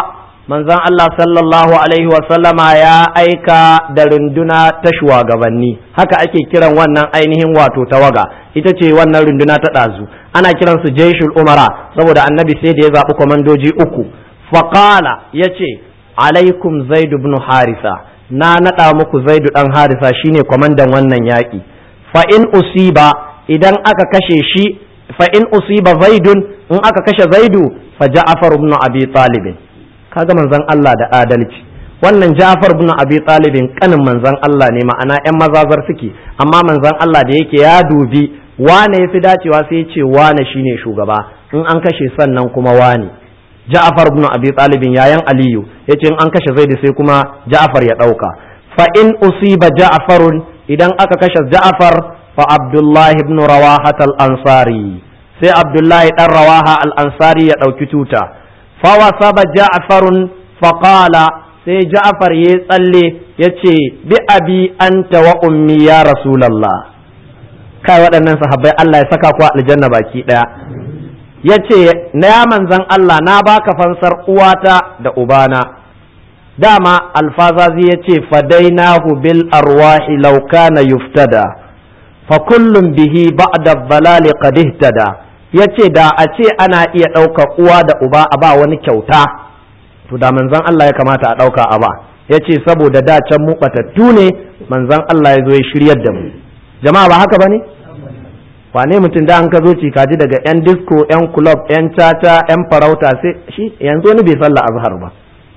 manzon Allah sallallahu alaihi wasallama ya aika da runduna ta shugabanni haka ake kiran wannan ainihin wato tawaga ita ce wannan runduna ta ɗazu ana kiransu jaishul umara saboda annabi sai da ya zaɓi kwamandoji uku faƙala ya ce alaikum zaidu ibn harisa na naɗa muku zaidu ɗan harisa shine kwamandan wannan yaƙi fa in usiba idan aka kashe shi fa in usiba zaidun in aka kashe zaidu fa ja'far ibn abi talib kaga manzon Allah da adalci wannan ja'far ibn abi talib kanin manzon Allah ne ma'ana ƴan mazazar suke amma manzon Allah da yake ya dubi wane yafi dacewa sai ya ce wane shine shugaba in an kashe sannan kuma wane ja'far ibn abi talib yayan aliyu yace in an kashe zaidu sai kuma ja'far ya dauka fa in usiba ja'farun idan aka kashe ja'far fa abdullahi ibn rawaha al-ansari sai abdullahi dan rawaha al-ansari ya dauki tuta fa wasaba ja'farun fa qala sai ja'far ya tsalle yace bi abi anta wa ummi ya rasulullah kai waɗannan sahabbai Allah ya saka ku aljanna baki daya yace na ya manzan Allah na baka fansar uwata da ubana dama alfazazi yace fadainahu bil arwahi law kana yuftada fa kullum bihi ba'da dhalali qad ihtada yace da a ce ana iya ɗaukar uwa da uba a ba wani kyauta to da manzon Allah ya kamata a ɗauka a ba yace saboda da can mu batattu ne manzon Allah ya zo ya shiryar da mu jama'a ba haka bane wane mutum da an ka zo kaji daga yan disco yan club yan caca yan farauta sai shi yanzu wani bai sallah azhar ba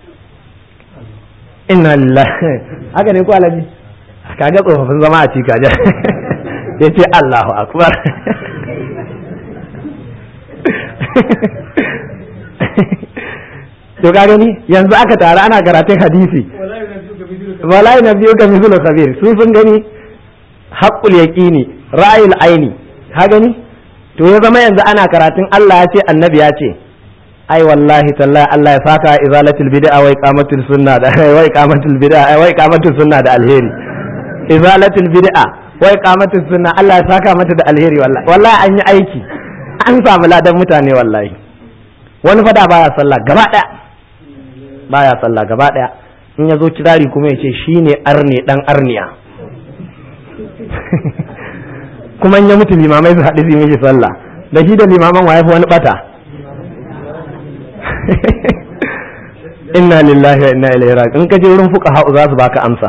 inna lillahi haka ne ko alaji kaga tsofaffin zama a cika ja ya ce Allahu akbar to ka gani yanzu aka tare ana karatun hadisi wallahi na biyu ka mizulu khabir sun sun gani haqqul yaqini ra'ayil aini ka gani to ya zama yanzu ana karatun Allah ya ce annabi ya ce ai wallahi tallahi Allah ya saka izalatul bid'a wa iqamatul sunna da wa iqamatul bid'a wa iqamatul sunna da alheri izalatul bid'a wa iqamatul sunna Allah ya saka mata da alheri wallahi wallahi an yi aiki an samu ladan mutane wallahi wani fada baya sallah gaba daya baya sallah gaba daya in ya zo kirari kuma ya ce shine arne dan arniya kuma in ya mutu limamai su haɗu su yi mishi sallah da shi da limaman wa fi wani bata inna lillahi wa inna ilaihi raji in ka je wurin fuka ha'u za su baka amsa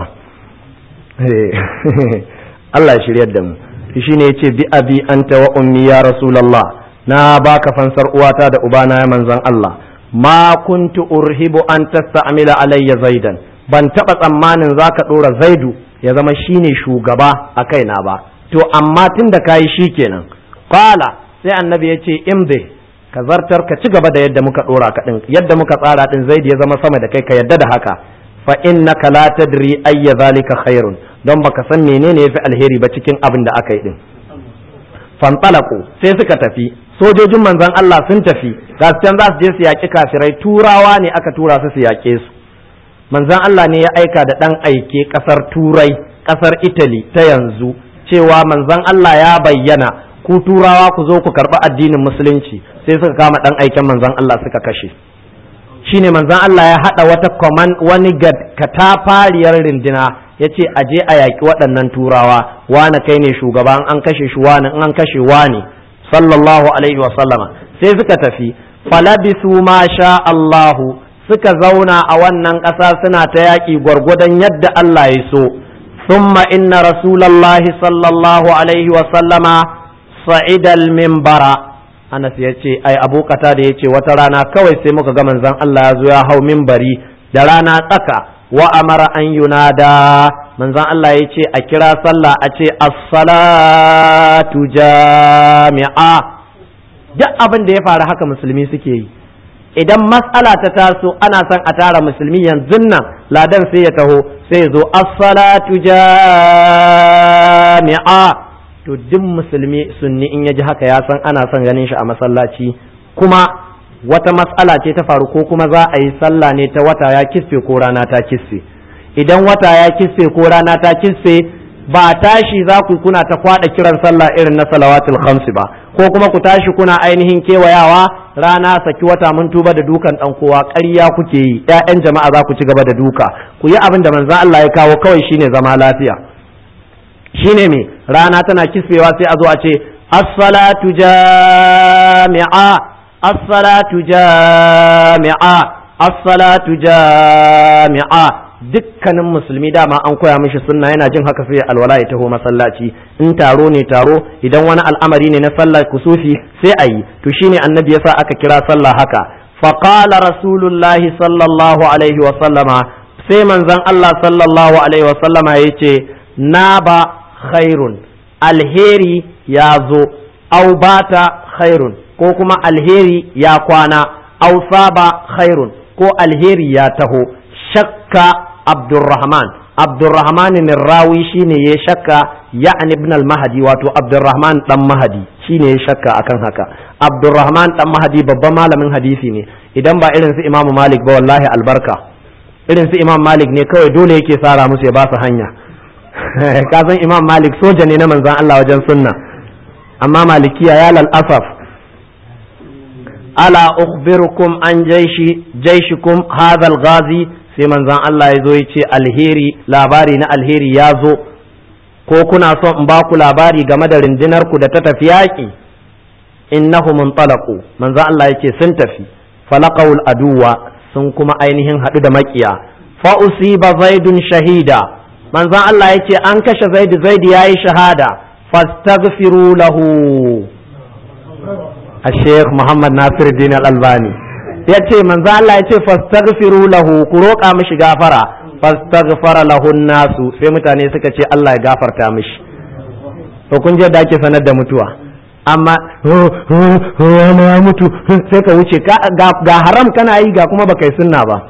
Allah ya shiryar da mu shi ne yace bi abi anta wa ummi ya rasulullah na baka fansar uwata da ubana ya manzon Allah ma kuntu urhibu an tasta'mila alayya zaidan ban taba tsammanin zaka dora zaidu ya zama shine shugaba a kaina ba to amma tun da kayi shikenan qala sai annabi yace imdi ka zartar ka ci gaba da yadda muka dora ka din yadda muka tsara din zaidi ya zama sama da kai ka yadda da haka fa innaka la tadri ayya zalika khairun don baka san menene yafi alheri ba cikin abin da aka yi din fantalaqu sai suka tafi sojojin manzon Allah sun tafi ga can za su je su yaƙi kafirai turawa ne aka tura su su yaƙe su manzon Allah ne ya aika da ɗan aike ƙasar turai ƙasar Italy ta yanzu cewa manzon Allah ya bayyana ku turawa ku zo ku karɓi addinin musulunci sai suka kama ɗan aiken manzon Allah suka kashe shine manzon Allah ya haɗa wata command wani katafariyar rindina ya ce a je a yaƙi waɗannan turawa wane kai ne shugaba an kashe shi wane an kashe wane sallallahu alaihi wa sallama sai suka tafi falabisu ma sha Allahu suka zauna a wannan ƙasa suna ta yaƙi gwargwadon yadda Allah ya so ثم إن رسول الله صلى الله عليه وسلم صعد المنبر Anas ya ce ai Abu da ya ce wata rana kawai sai muka ga manzon Allah ya zo ya hau minbari da rana tsaka wa amara an yunada manzon Allah ya ce a kira sallah a ce as-salatu jami'a duk abin da ya faru haka musulmi suke yi idan matsala ta taso ana son a tara musulmi yanzu nan ladan sai ya taho sai ya zo as-salatu jami'a to duk musulmi sunni in ya ji haka ya san ana son ganin shi a masallaci kuma wata matsala ce ta faru ko kuma za a yi sallah ne ta wata ya kisfe ko rana ta kisfe idan wata ya kisfe ko rana ta kisfe ba tashi za ku kuna ta kwada kiran sallah irin na salawatul khamsi ba ko kuma ku tashi kuna ainihin kewayawa rana saki wata mun tuba da dukan dan kowa ƙarya kuke yi ƴaƴan jama'a za ku ci gaba da duka ku yi abin da manzon Allah ya kawo kawai shine zama lafiya shine me rana tana kisfewa sai a zo a ce as-salatu jami'a as-salatu jami'a as-salatu jami'a dukkanin musulmi dama an koya mishi sunna yana jin haka sai alwala ya taho masallaci in taro ne taro idan wani al'amari ne na sallar kusufi sai a yi to shine annabi yasa aka kira sallah haka faqala rasulullahi sallallahu alaihi wa sallama sai manzon Allah sallallahu alaihi wa sallama yace na ba khairun alheri ya zo au bata khairun ko kuma alheri ya kwana au saba khairun ko alheri ya taho shakka Abdurrahman Abdurrahman ne rawi shine ya shakka ya'ni ibn al-Mahdi wato Abdurrahman dan Mahdi shine ya shakka akan haka Abdurrahman dan Mahdi babban malamin hadisi ne idan ba irin su Imam Malik ba wallahi albarka irin su Imam Malik ne kawai dole yake sara musu ya ba su hanya ka san Imam Malik soja ne na manzon Allah wajen sunna amma malikiya ya lal asaf ala ukhbirukum an jaishi jaishikum hadha al-ghazi sai manzon Allah ya zo ya ce alheri labari na alheri ya zo ko kuna son in ba ku labari game da rundunar ku da ta tafi yaƙi innahu muntalaqu manzon Allah ya ce sun tafi falaqaul aduwa sun kuma ainihin haɗu da makiya fa usiba zaidun shahida manzon Allah ya ce an kashe zaidu zaidu yayi shahada fastaghfiru lahu الشيخ محمد ناصر الدين الألباني ya ce manzo Allah ya ce fastaghfiru lahu ku roƙa mishi gafara fastaghfara lahu nasu sai mutane suka ce Allah ya gafarta mishi to kun je da ake sanar da mutuwa amma wani ya mutu sai ka wuce ga haram kana yi ga kuma baka yi sunna ba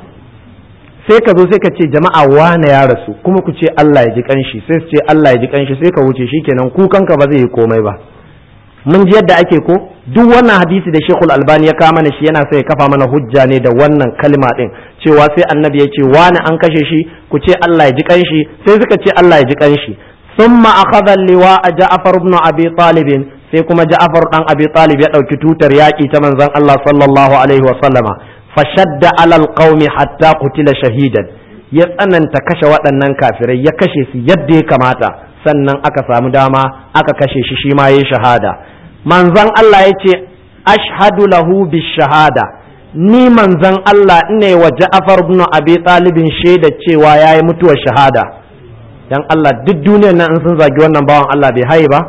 sai ka zo sai ka ce jama'a wane ya rasu kuma ku ce Allah ya ji kanshi sai su ce Allah ya ji kanshi sai ka wuce shikenan kukanka ba zai yi komai ba mun ji yadda ake ko duk wannan hadisi da Sheikhul Albani ya kama mana shi yana sai ya kafa mana hujja ne da wannan kalma din cewa sai annabi ya ce wani an kashe shi ku ce Allah ya ji kanshi sai suka ce Allah ya ji kanshi thumma akhadha liwa Ja'far ibn Abi Talib sai kuma Ja'far dan Abi Talib ya dauki tutar yaki ta manzon Allah sallallahu alaihi wa sallama fashadda alal qaumi hatta qutila shahidan ya tsananta kashe waɗannan kafirai ya kashe su yadda ya kamata sannan aka samu dama aka kashe shi shi ma yayi shahada manzon Allah ya ce ashhadu lahu shahada ni manzon Allah ne wa Ja'far ibn Abi Talibin shaida cewa yayi mutuwar shahada dan Allah duk duniyar nan in sun zagi wannan bawan Allah bai haye ba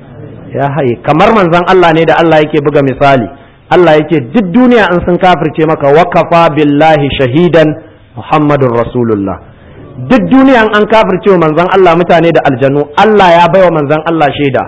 ya haye kamar manzon Allah ne da Allah yake buga misali Allah yake duk duniya in sun kafirce maka wakafa billahi shahidan Muhammadun Rasulullah duk duniya an kafirce wa manzon Allah mutane da aljanu Allah ya baiwa manzon Allah shaida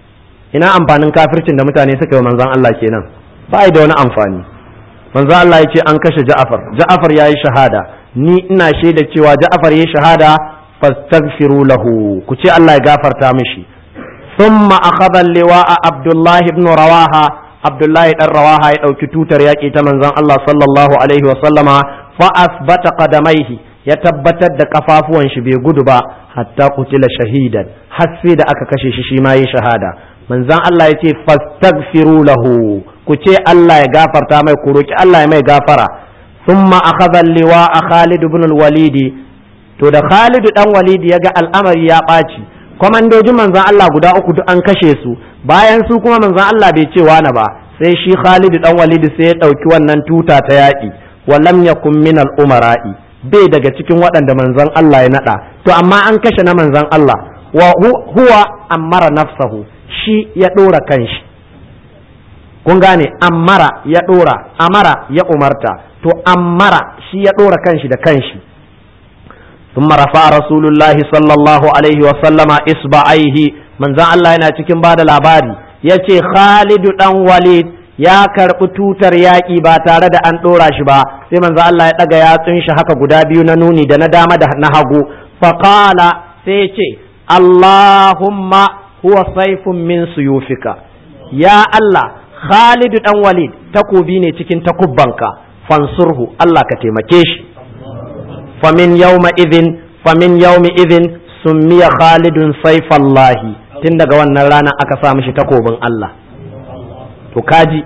ina amfanin kafircin da mutane suka yi manzon Allah kenan ba da wani amfani manzon Allah ya ce an kashe Ja'far Ja'far yayi shahada ni ina shaida cewa Ja'far yayi shahada fastaghfiru lahu ku ce Allah ya gafarta mishi thumma akhadha liwa'a Abdullah ibn Rawaha Abdullah dan Rawaha ya dauki tutar yaki ta manzon Allah sallallahu alaihi wa sallama fa asbata qadamaihi ya tabbatar da kafafuwan shi bai gudu ba hatta kutila shahidan har sai da aka kashe shi shi ma yi shahada manzon Allah ya ce fastaghfiru lahu ku ce Allah ya gafarta mai ku roki Allah ya mai gafara thumma akhadha liwa'a Khalid ibn al-Walid to da Khalid dan Walid ya ga al'amari ya ɓaci kwamandojin manzon Allah guda uku duk an kashe su bayan su kuma manzon Allah bai ce wani ba sai shi Khalid dan Walid sai ya ɗauki wannan tuta ta yaƙi wa lam yakun min al-umara'i bai daga cikin waɗanda manzon Allah ya naɗa to amma an kashe na manzon Allah wa huwa ammara nafsahu shi ya ɗora kanshi kun gane ammara ya ɗora amara ya umarta to ammara shi ya ɗora kanshi da kanshi ثم رفع رسول الله صلى الله عليه وسلم إصبعيه من ذا الله yana cikin bada labari yace Khalid dan Walid ya karɓi tutar yaƙi ba tare da an ɗora shi ba sai manzo Allah ya ɗaga yatsun shi haka guda biyu na nuni da na dama da na hagu faqala sai ce Allahumma huwa saifun min suyufika ya Allah Khalid dan Walid takobi ne cikin takubbanka fansurhu Allah ka taimake shi famin yawma idhin famin yawmi idhin summiya Khalidun saifallahi tun daga wannan rana aka sa mishi takobin Allah to kaji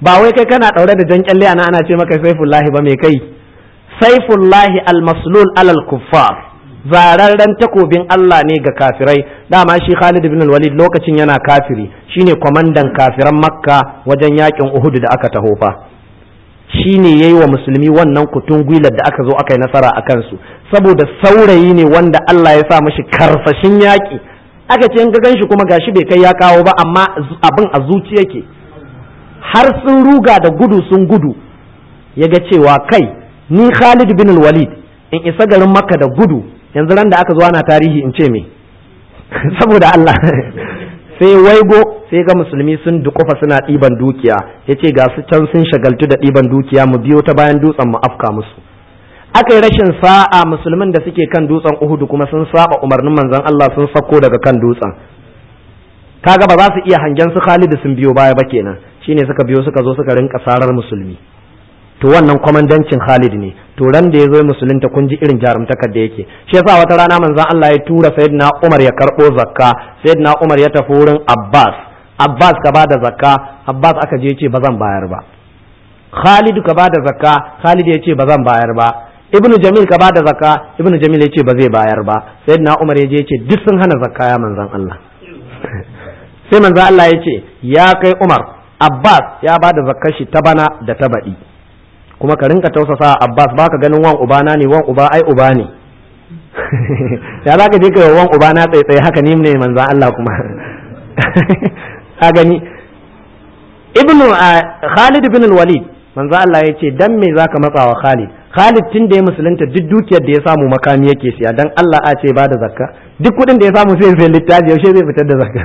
ba wai kai kana daure da jan kyalle ana ana ce maka saifullahi ba me kai saifullahi almaslul alal kuffar zararren takobin Allah ne ga kafirai dama shi Khalid ibn Walid lokacin yana kafiri shine kwamandan kafiran Makka wajen yakin Uhud da aka taho fa shine yayi wa musulmi wannan kutun gwilar da aka zo aka yi nasara a kansu saboda saurayi ne wanda Allah ya sa mashi karsashin yaki aka ce in ga ganshi kuma gashi bai kai ya kawo ba amma abin a zuci yake har sun ruga da gudu sun gudu ya ga cewa kai ni Khalid bin Walid in isa garin Makka da gudu yanzu ran da aka zo ana tarihi in ce me saboda Allah sai waigo sai ga musulmi sun dukufa suna ɗiban dukiya ya ce ga su can sun shagaltu da ɗiban dukiya mu biyo ta bayan dutsen mu afka musu aka yi rashin sa'a musulmin da suke kan dutsen uhudu kuma sun saba umarnin manzon Allah sun sako daga kan dutsen kaga ba za su iya hangen su Khalidu sun biyo baya ba kenan shine suka biyo suka zo suka rinka sarar musulmi to wannan kwamandancin Khalid ne to ran da ya zo musulunta kun ji irin jarumtakar da yake shi yasa wata rana manzon Allah ya tura sayyidina Umar ya karbo zakka sayyidina Umar ya tafi wurin Abbas Abbas ka bada zakka Abbas aka je ce ba zan bayar ba Khalid ka bada zakka Khalid ya ce ba zan bayar ba Ibn Jamil ka bada zakka Ibn Jamil ya ce ba zai bayar ba sayyidina Umar ya je ya ce duk sun hana zakka ya manzon Allah sai manzon Allah ya ce ya kai Umar Abbas ya bada zakkar shi ta bana da ta baɗi kuma ka rinka tausasa Abbas baka ganin wan uba na ne wan uba ai uba ne ya za ka je kai wan uba na tsaye haka ni ne manzan Allah kuma ka gani ibnu Khalid ibn al-Walid manzan Allah ya ce dan me zaka matsa wa Khalid Khalid tun da ya musulunta duk dukiyar da ya samu makami yake siya dan Allah a ce ba da zakka duk kuɗin da ya samu sai sai littafi yaushe zai fitar da zakka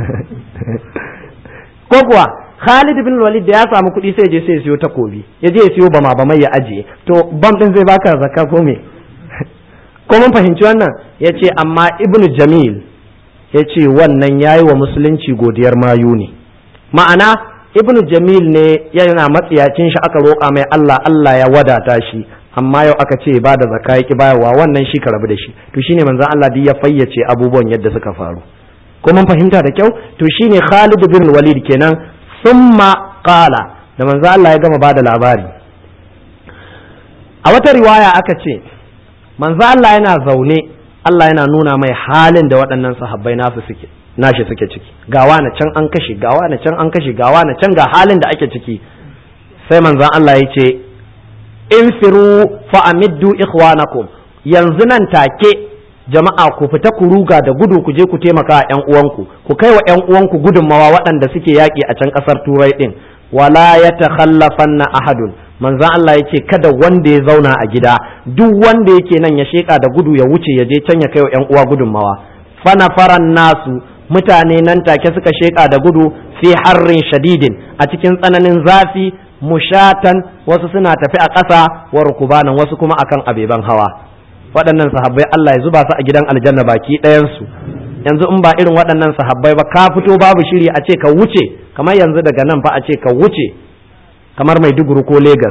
ko kuwa Khalid bin Walid da ya samu kuɗi sai je sai siyo takobi ya je ya siyo bama bamai ya ajiye to bam din zai baka zakka ko me ko mun fahimci wannan ya ce amma Ibn Jamil ya ce wannan yayi wa musulunci godiyar mayu ne ma'ana Ibn Jamil ne yana matsiyacin shi aka roƙa mai Allah Allah ya wadata shi amma yau aka ce ba da zakka yaki bayarwa wannan shi ka rabu da shi to shine manzon Allah duk ya fayyace abubuwan yadda suka faru ko mun fahimta da kyau to shine Khalid bin Walid kenan summa qala da manzo Allah ya gama bada labari a wata riwaya aka ce manzo Allah yana zaune Allah yana nuna mai halin da waɗannan sahabbai nasu suke nashi suke ciki gawa na can an kashe gawa na can an kashe gawa na can ga halin da ake ciki sai manzon Allah ya ce infiru fa amiddu ikhwanakum yanzu nan take jama'a ku fita ku ruga da gudu ku je ku taimaka a ƴan uwanku ku kai wa ƴan uwanku gudunmawa waɗanda suke yaƙi a can ƙasar turai ɗin wala ya takhallafanna ahadun manzon Allah yake kada wanda ya zauna a gida duk wanda yake nan ya sheka da gudu ya wuce ya je can ya kai wa ƴan uwa gudunmawa fana faran nasu mutane nan take suka sheka da gudu fi harrin shadidin a cikin tsananin zafi mushatan wasu suna tafi a ƙasa wa rukubanan wasu kuma akan abeban hawa waɗannan sahabbai Allah ya zuba su a gidan aljanna baki ɗayansu yanzu in ba irin waɗannan sahabbai ba ka fito babu shiri a ce ka wuce kamar yanzu daga nan fa a ce ka wuce kamar Maiduguri ko Legas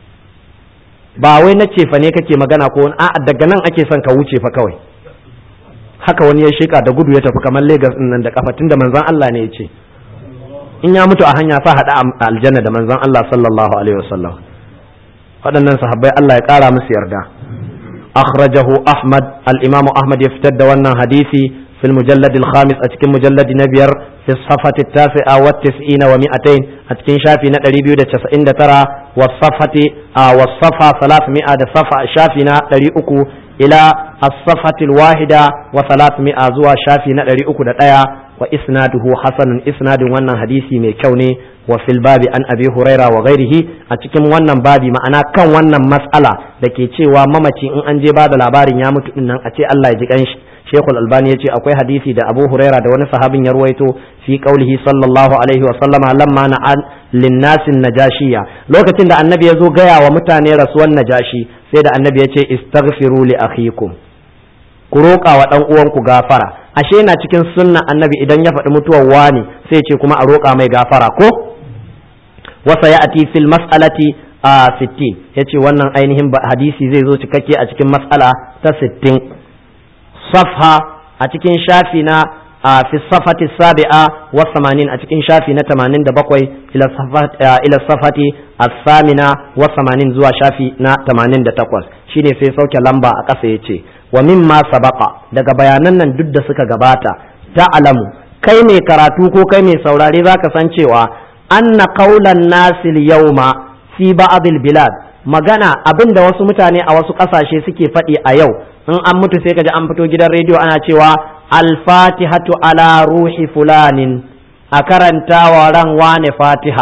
ba wai na cefa ne kake magana ko a daga nan ake son ka wuce fa kawai haka wani ya shika da gudu ya tafi kamar Legas din nan da kafa tunda manzon Allah ne ya ce in ya mutu a hanya sa hada a aljanna da manzon Allah sallallahu alaihi wasallam waɗannan sahabbai Allah ya ƙara musu yarda أخرجه أحمد الإمام أحمد يفتد وانا حديثي في المجلد الخامس أتكن مجلد نبير في الصفحة التاسعة والتسعين ومئتين أتكن شافي نتري بيودة تسعين ترى والصفحة آه والصفحة ثلاثمائة صفحة شافي نتري أكو إلى الصفحة الواحدة وثلاثمائة زوا شافي نتري أكو دتايا وإسناده حسن إسناد وانا حديثي ميكوني وفي الباب عن أبي هريرة وغيره أتكم وانا بابي معنا كان وانا مسألة لكي تشيوا ممتي إن أنجي بعد العباري يامت إن أتي الله يجيك أنش شيخ الألباني يتي أكوي حديثي دا أبو هريرة دا وانا صحابي يرويتو في قوله صلى الله عليه وسلم لما نعان للناس النجاشية لو كتن دا النبي يزو غيا ومتاني رسول النجاشي سيدا النبي يتي استغفروا لأخيكم ku roƙa wa ɗan uwanku gafara ashe yana cikin sunna annabi idan ya faɗi mutuwar wani sai ce kuma a roƙa mai gafara ko wasa ya ati fil mas'alati a sittin ya ce wannan ainihin hadisi zai zo cikakke a cikin mas'ala ta sittin safha a cikin shafi na a fi safati sabi'a wa samanin a cikin shafi na tamanin da bakwai ila safati as-samina wa samanin zuwa shafi na tamanin da takwas shine sai sauke lamba a ƙasa ya ce wa mimma sabaqa daga bayanan nan duk da suka gabata ta'lamu kai mai karatu ko kai mai saurare zaka san cewa anna qaulan nasil yawma fi ba'd bilad magana abinda wasu mutane a wasu ƙasashe suke faɗi a yau in an mutu sai kaji an fito gidan rediyo ana cewa al-fatihatu ala ruhi fulanin a karantawa ran wane fatiha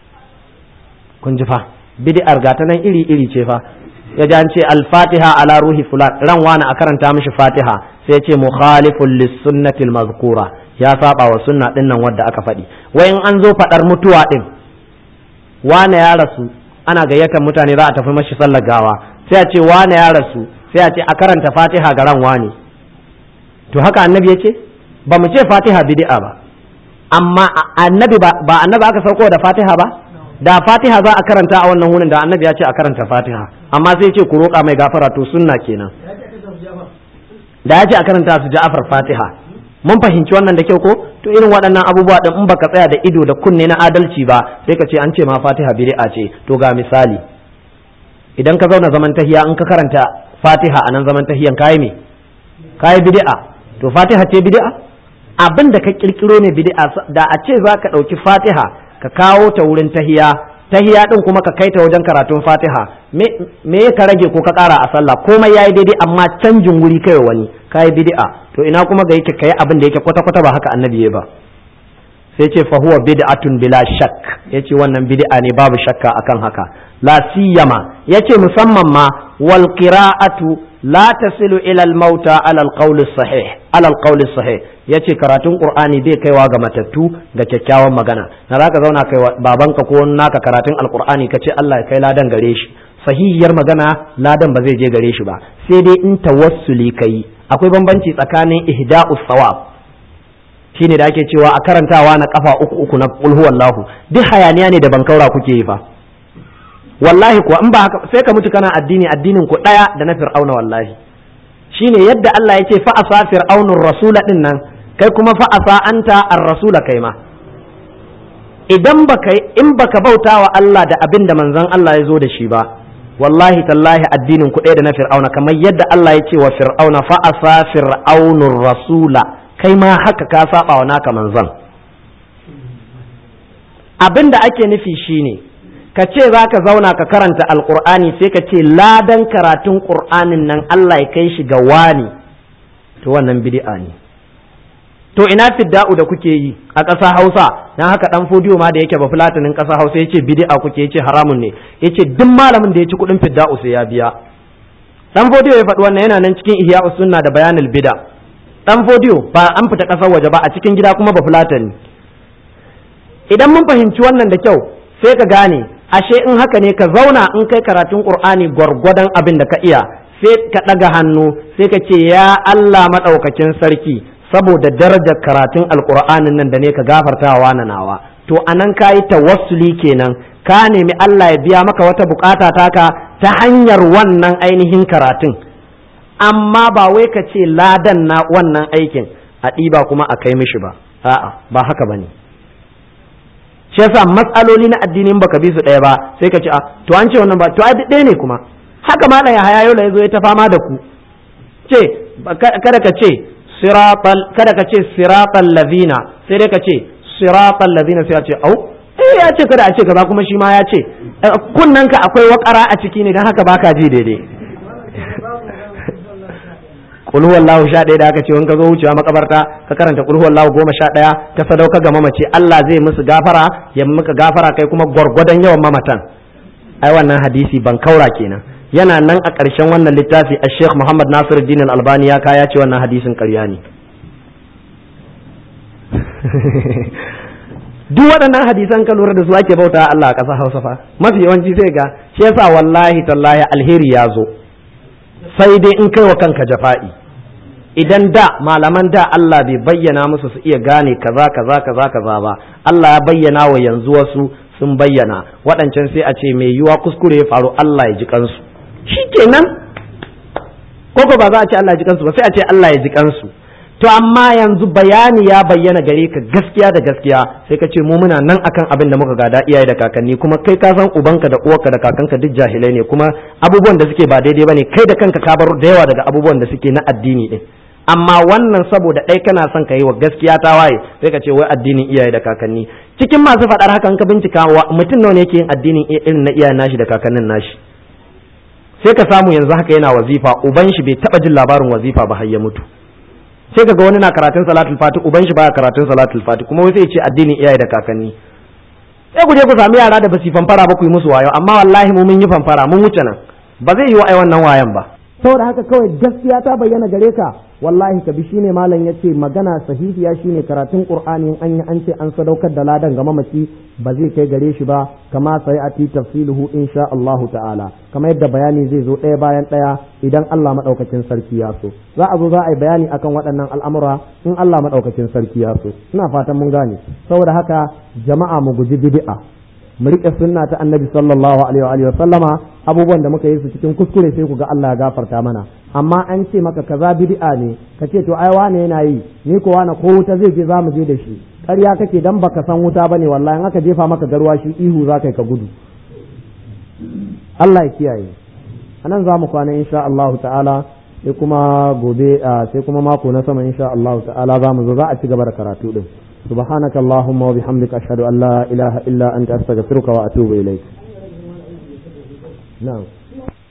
kun ji fa bid'ar gata nan iri iri ce fa ya ji an ce al-fatiha ala ruhi fulan ran wane a karanta mishi fatiha sai ce mukhalifun lis-sunnati mazkura ya saba wa sunna din nan wadda aka faɗi wai in an zo faɗar mutuwa din wane ya rasu ana gayyatar mutane za a tafi mashi sallar gawa sai a ce wane ya rasu sai a ce a karanta fatiha ga ran wane to haka annabi ya ce ba mu ce fatiha bid'a ba amma annabi ba annabi aka sauko da fatiha ba da fatiha za a karanta a wannan wurin da annabi ya ce a karanta fatiha amma sai ce ku roƙa mai gafara to sunna kenan da ya ce a karanta su ja'afar fatiha mun fahimci wannan da kyau ko to irin waɗannan abubuwa din in baka tsaya da ido da kunne na adalci ba sai ka ce an ce ma fatiha bid'a ce to ga misali idan ka zauna zaman tahiya in ka karanta fatiha a nan zaman tahiyan kayi me kayi bid'a to fatiha ce bid'a abin da ka kirkiro ne bid'a da a ce za ka ɗauki fatiha ka kawo ta wurin tahiya tahiya din kuma ka kai ta wajen karatun fatiha me ka rage ko ka ƙara a sallah komai yayi daidai amma canjin wuri kai wani kayi bid'a to ina kuma ga yake kai abin da yake kwata kwata ba haka annabi ya ba sai ce fa huwa bid'atun bila shakk yace wannan bid'a ne babu shakka akan haka la siyama yace musamman ma wal qira'atu la tasilu ila al mauta ala al qawl sahih ala al qawl sahih yace karatun qur'ani bai kaiwa ga matattu ga kyakkyawan magana na zaka zauna kai babanka ko naka karatun alqur'ani kace Allah ya kai ladan gare shi sahihiyar magana ladan ba zai je gare shi ba sai dai in tawassuli kai akwai bambanci tsakanin ihda'us sawab shine da ake cewa a karantawa na kafa uku uku na qul huwallahu duk hayaniya ne da bankaura kuke yi fa wallahi kuwa in ba haka sai ka mutu kana addini addinin ku daya da na fir'auna wallahi shine yadda Allah yake fa asa fir'aunur rasula din nan kai kuma fa asa anta ar-rasula kai ma idan baka in baka bauta wa Allah da abin da manzon Allah ya zo da shi ba wallahi tallahi addinin ku ɗaya da na fir'auna kamar yadda Allah ya ce wa fir'auna fa asa fir'aunur rasula kai ma haka ka saba wa naka manzon abin da ake nufi shine ka ce za ka zauna ka karanta alkur'ani sai ka ce ladan karatun ƙur'anin nan Allah ya kai shi ga wani to wannan bid'a ne to ina fidda'u da kuke yi a ƙasa Hausa dan haka dan fodiyo ma da yake ba fulatinin ƙasa Hausa yace bid'a kuke yace haramun ne yace duk malamin da ya ci kuɗin fidda'u sai ya biya dan fodiyo ya faɗi wannan yana nan cikin ihya'us sunna da bayanul bid'a dan fodiyo ba an fita ƙasar waje ba a cikin gida kuma ba fulatani idan mun fahimci wannan da kyau sai ka gane ashe in haka ne ka zauna in kai karatun qur'ani gwargwadon abin da ka iya sai ka ɗaga hannu sai ka ce ya Allah maɗaukakin sarki saboda darajar karatun alqur'anin nan da ne ka gafartawa na nawa to anan ka yi tawassuli kenan ka nemi Allah ya biya maka wata bukata taka ta hanyar wannan ainihin karatun amma ba wai ka ce ladan na wannan aikin a ɗiba kuma a kai mishi ba a'a ba haka bane shi yasa matsaloli na addinin baka bi su ɗaya ba sai ka ce a to an ce wannan ba to ai ɗaya ne kuma haka ma ya haya yau ya zo ya ta fama da ku ce kada ka ce siratal kada ka ce siratal ladina sai dai ka ce siratal ladina sai ya ce au eh ya ce kada a ce kaza kuma shi ma ya ce kunnan ka akwai wakara a ciki ne dan haka baka ji daidai kul huwallahu sha ɗaya da aka ce in ka zo wucewa makabarta ka karanta kul huwallahu goma sha ɗaya ta sadauka ga mamaci Allah zai musu gafara ya muka gafara kai kuma gwargwadon yawan mamatan ai wannan hadisi ban kaura kenan yana nan a ƙarshen wannan littafi a Sheikh Muhammad Nasiruddin Al-Albani ya kaya ce wannan hadisin ƙarya ne duk waɗannan hadisan ka lura da su ake bauta Allah a ƙasa Hausa fa mafi yawanci sai ga shi yasa wallahi tallahi alheri ya zo sai dai in kai wa kanka jafa'i idan da malaman da Allah bai bayyana musu su iya gane kaza kaza kaza kaza ba Allah ya bayyana wa yanzu wasu sun bayyana waɗancan sai a ce mai yiwa kuskure ya faru Allah ya ji kansu shikenan koko ba za a ce Allah ya ji kansu ba sai a ce Allah ya ji kansu to to amma yanzu bayani ya bayyana gare ka gaskiya da gaskiya sai ka ce mu muna nan akan abin da muka gada iyaye da kakanni kuma kai ka san ubanka da uwarka da kakanka duk jahilai ne kuma abubuwan da suke ba daidai bane kai da kanka ka bar da yawa daga abubuwan da suke na addini din amma wannan saboda ɗai kana son ka yi wa gaskiya ta waye sai ka ce wai addinin iyaye da kakanni cikin masu faɗar haka ka bincika mutum nawa ne yake yin addinin irin na iyayen nashi da kakannin nashi sai ka samu yanzu haka yana wazifa uban shi bai taɓa jin labarin wazifa ba har ya mutu sai kaga wani na karatun salatul fati uban shi baya karatun salatul fati kuma wai sai ce addinin iyaye da kakanni sai ku je ku sami yara da basu fanfara ba ku yi musu wayo amma wallahi mu mun yi fanfara mun wuce nan ba zai yi wa ai wannan wayan ba saboda haka kawai gaskiya ta bayyana gare ka wallahi ka bi shine malam yace magana sahihiya shine karatun qur'ani an yi an ce an sadaukar da ladan ga mamaci ba zai kai gare shi ba kama sai ati tafsiluhu insha Allah ta'ala kamar yadda bayani zai zo ɗaya bayan ɗaya idan Allah madaukakin sarki ya so za a zo za a yi bayani akan waɗannan al'amura in Allah madaukakin sarki ya so ina fatan mun gane saboda haka jama'a mu guji bid'a mu riƙe sunna ta annabi sallallahu alaihi wa sallama abubuwan da muka yi su cikin kuskure sai ku ga Allah ya gafarta mana amma an ce maka kaza bid'a ne ka ce to ai wane yana yi ni ko wane ko wuta zai je za mu je da shi ƙarya kake dan baka san wuta bane wallahi in aka jefa maka garwa shi ihu za ka ka gudu Allah ya kiyaye anan za mu kwana insha Allah ta'ala sai kuma gobe sai kuma mako na sama insha Allah ta'ala za mu zo za a ci gaba da karatu din سبحانك اللهم وبحمدك أشهد أن لا إله إلا أنت أستغفرك وأتوب إليك نعم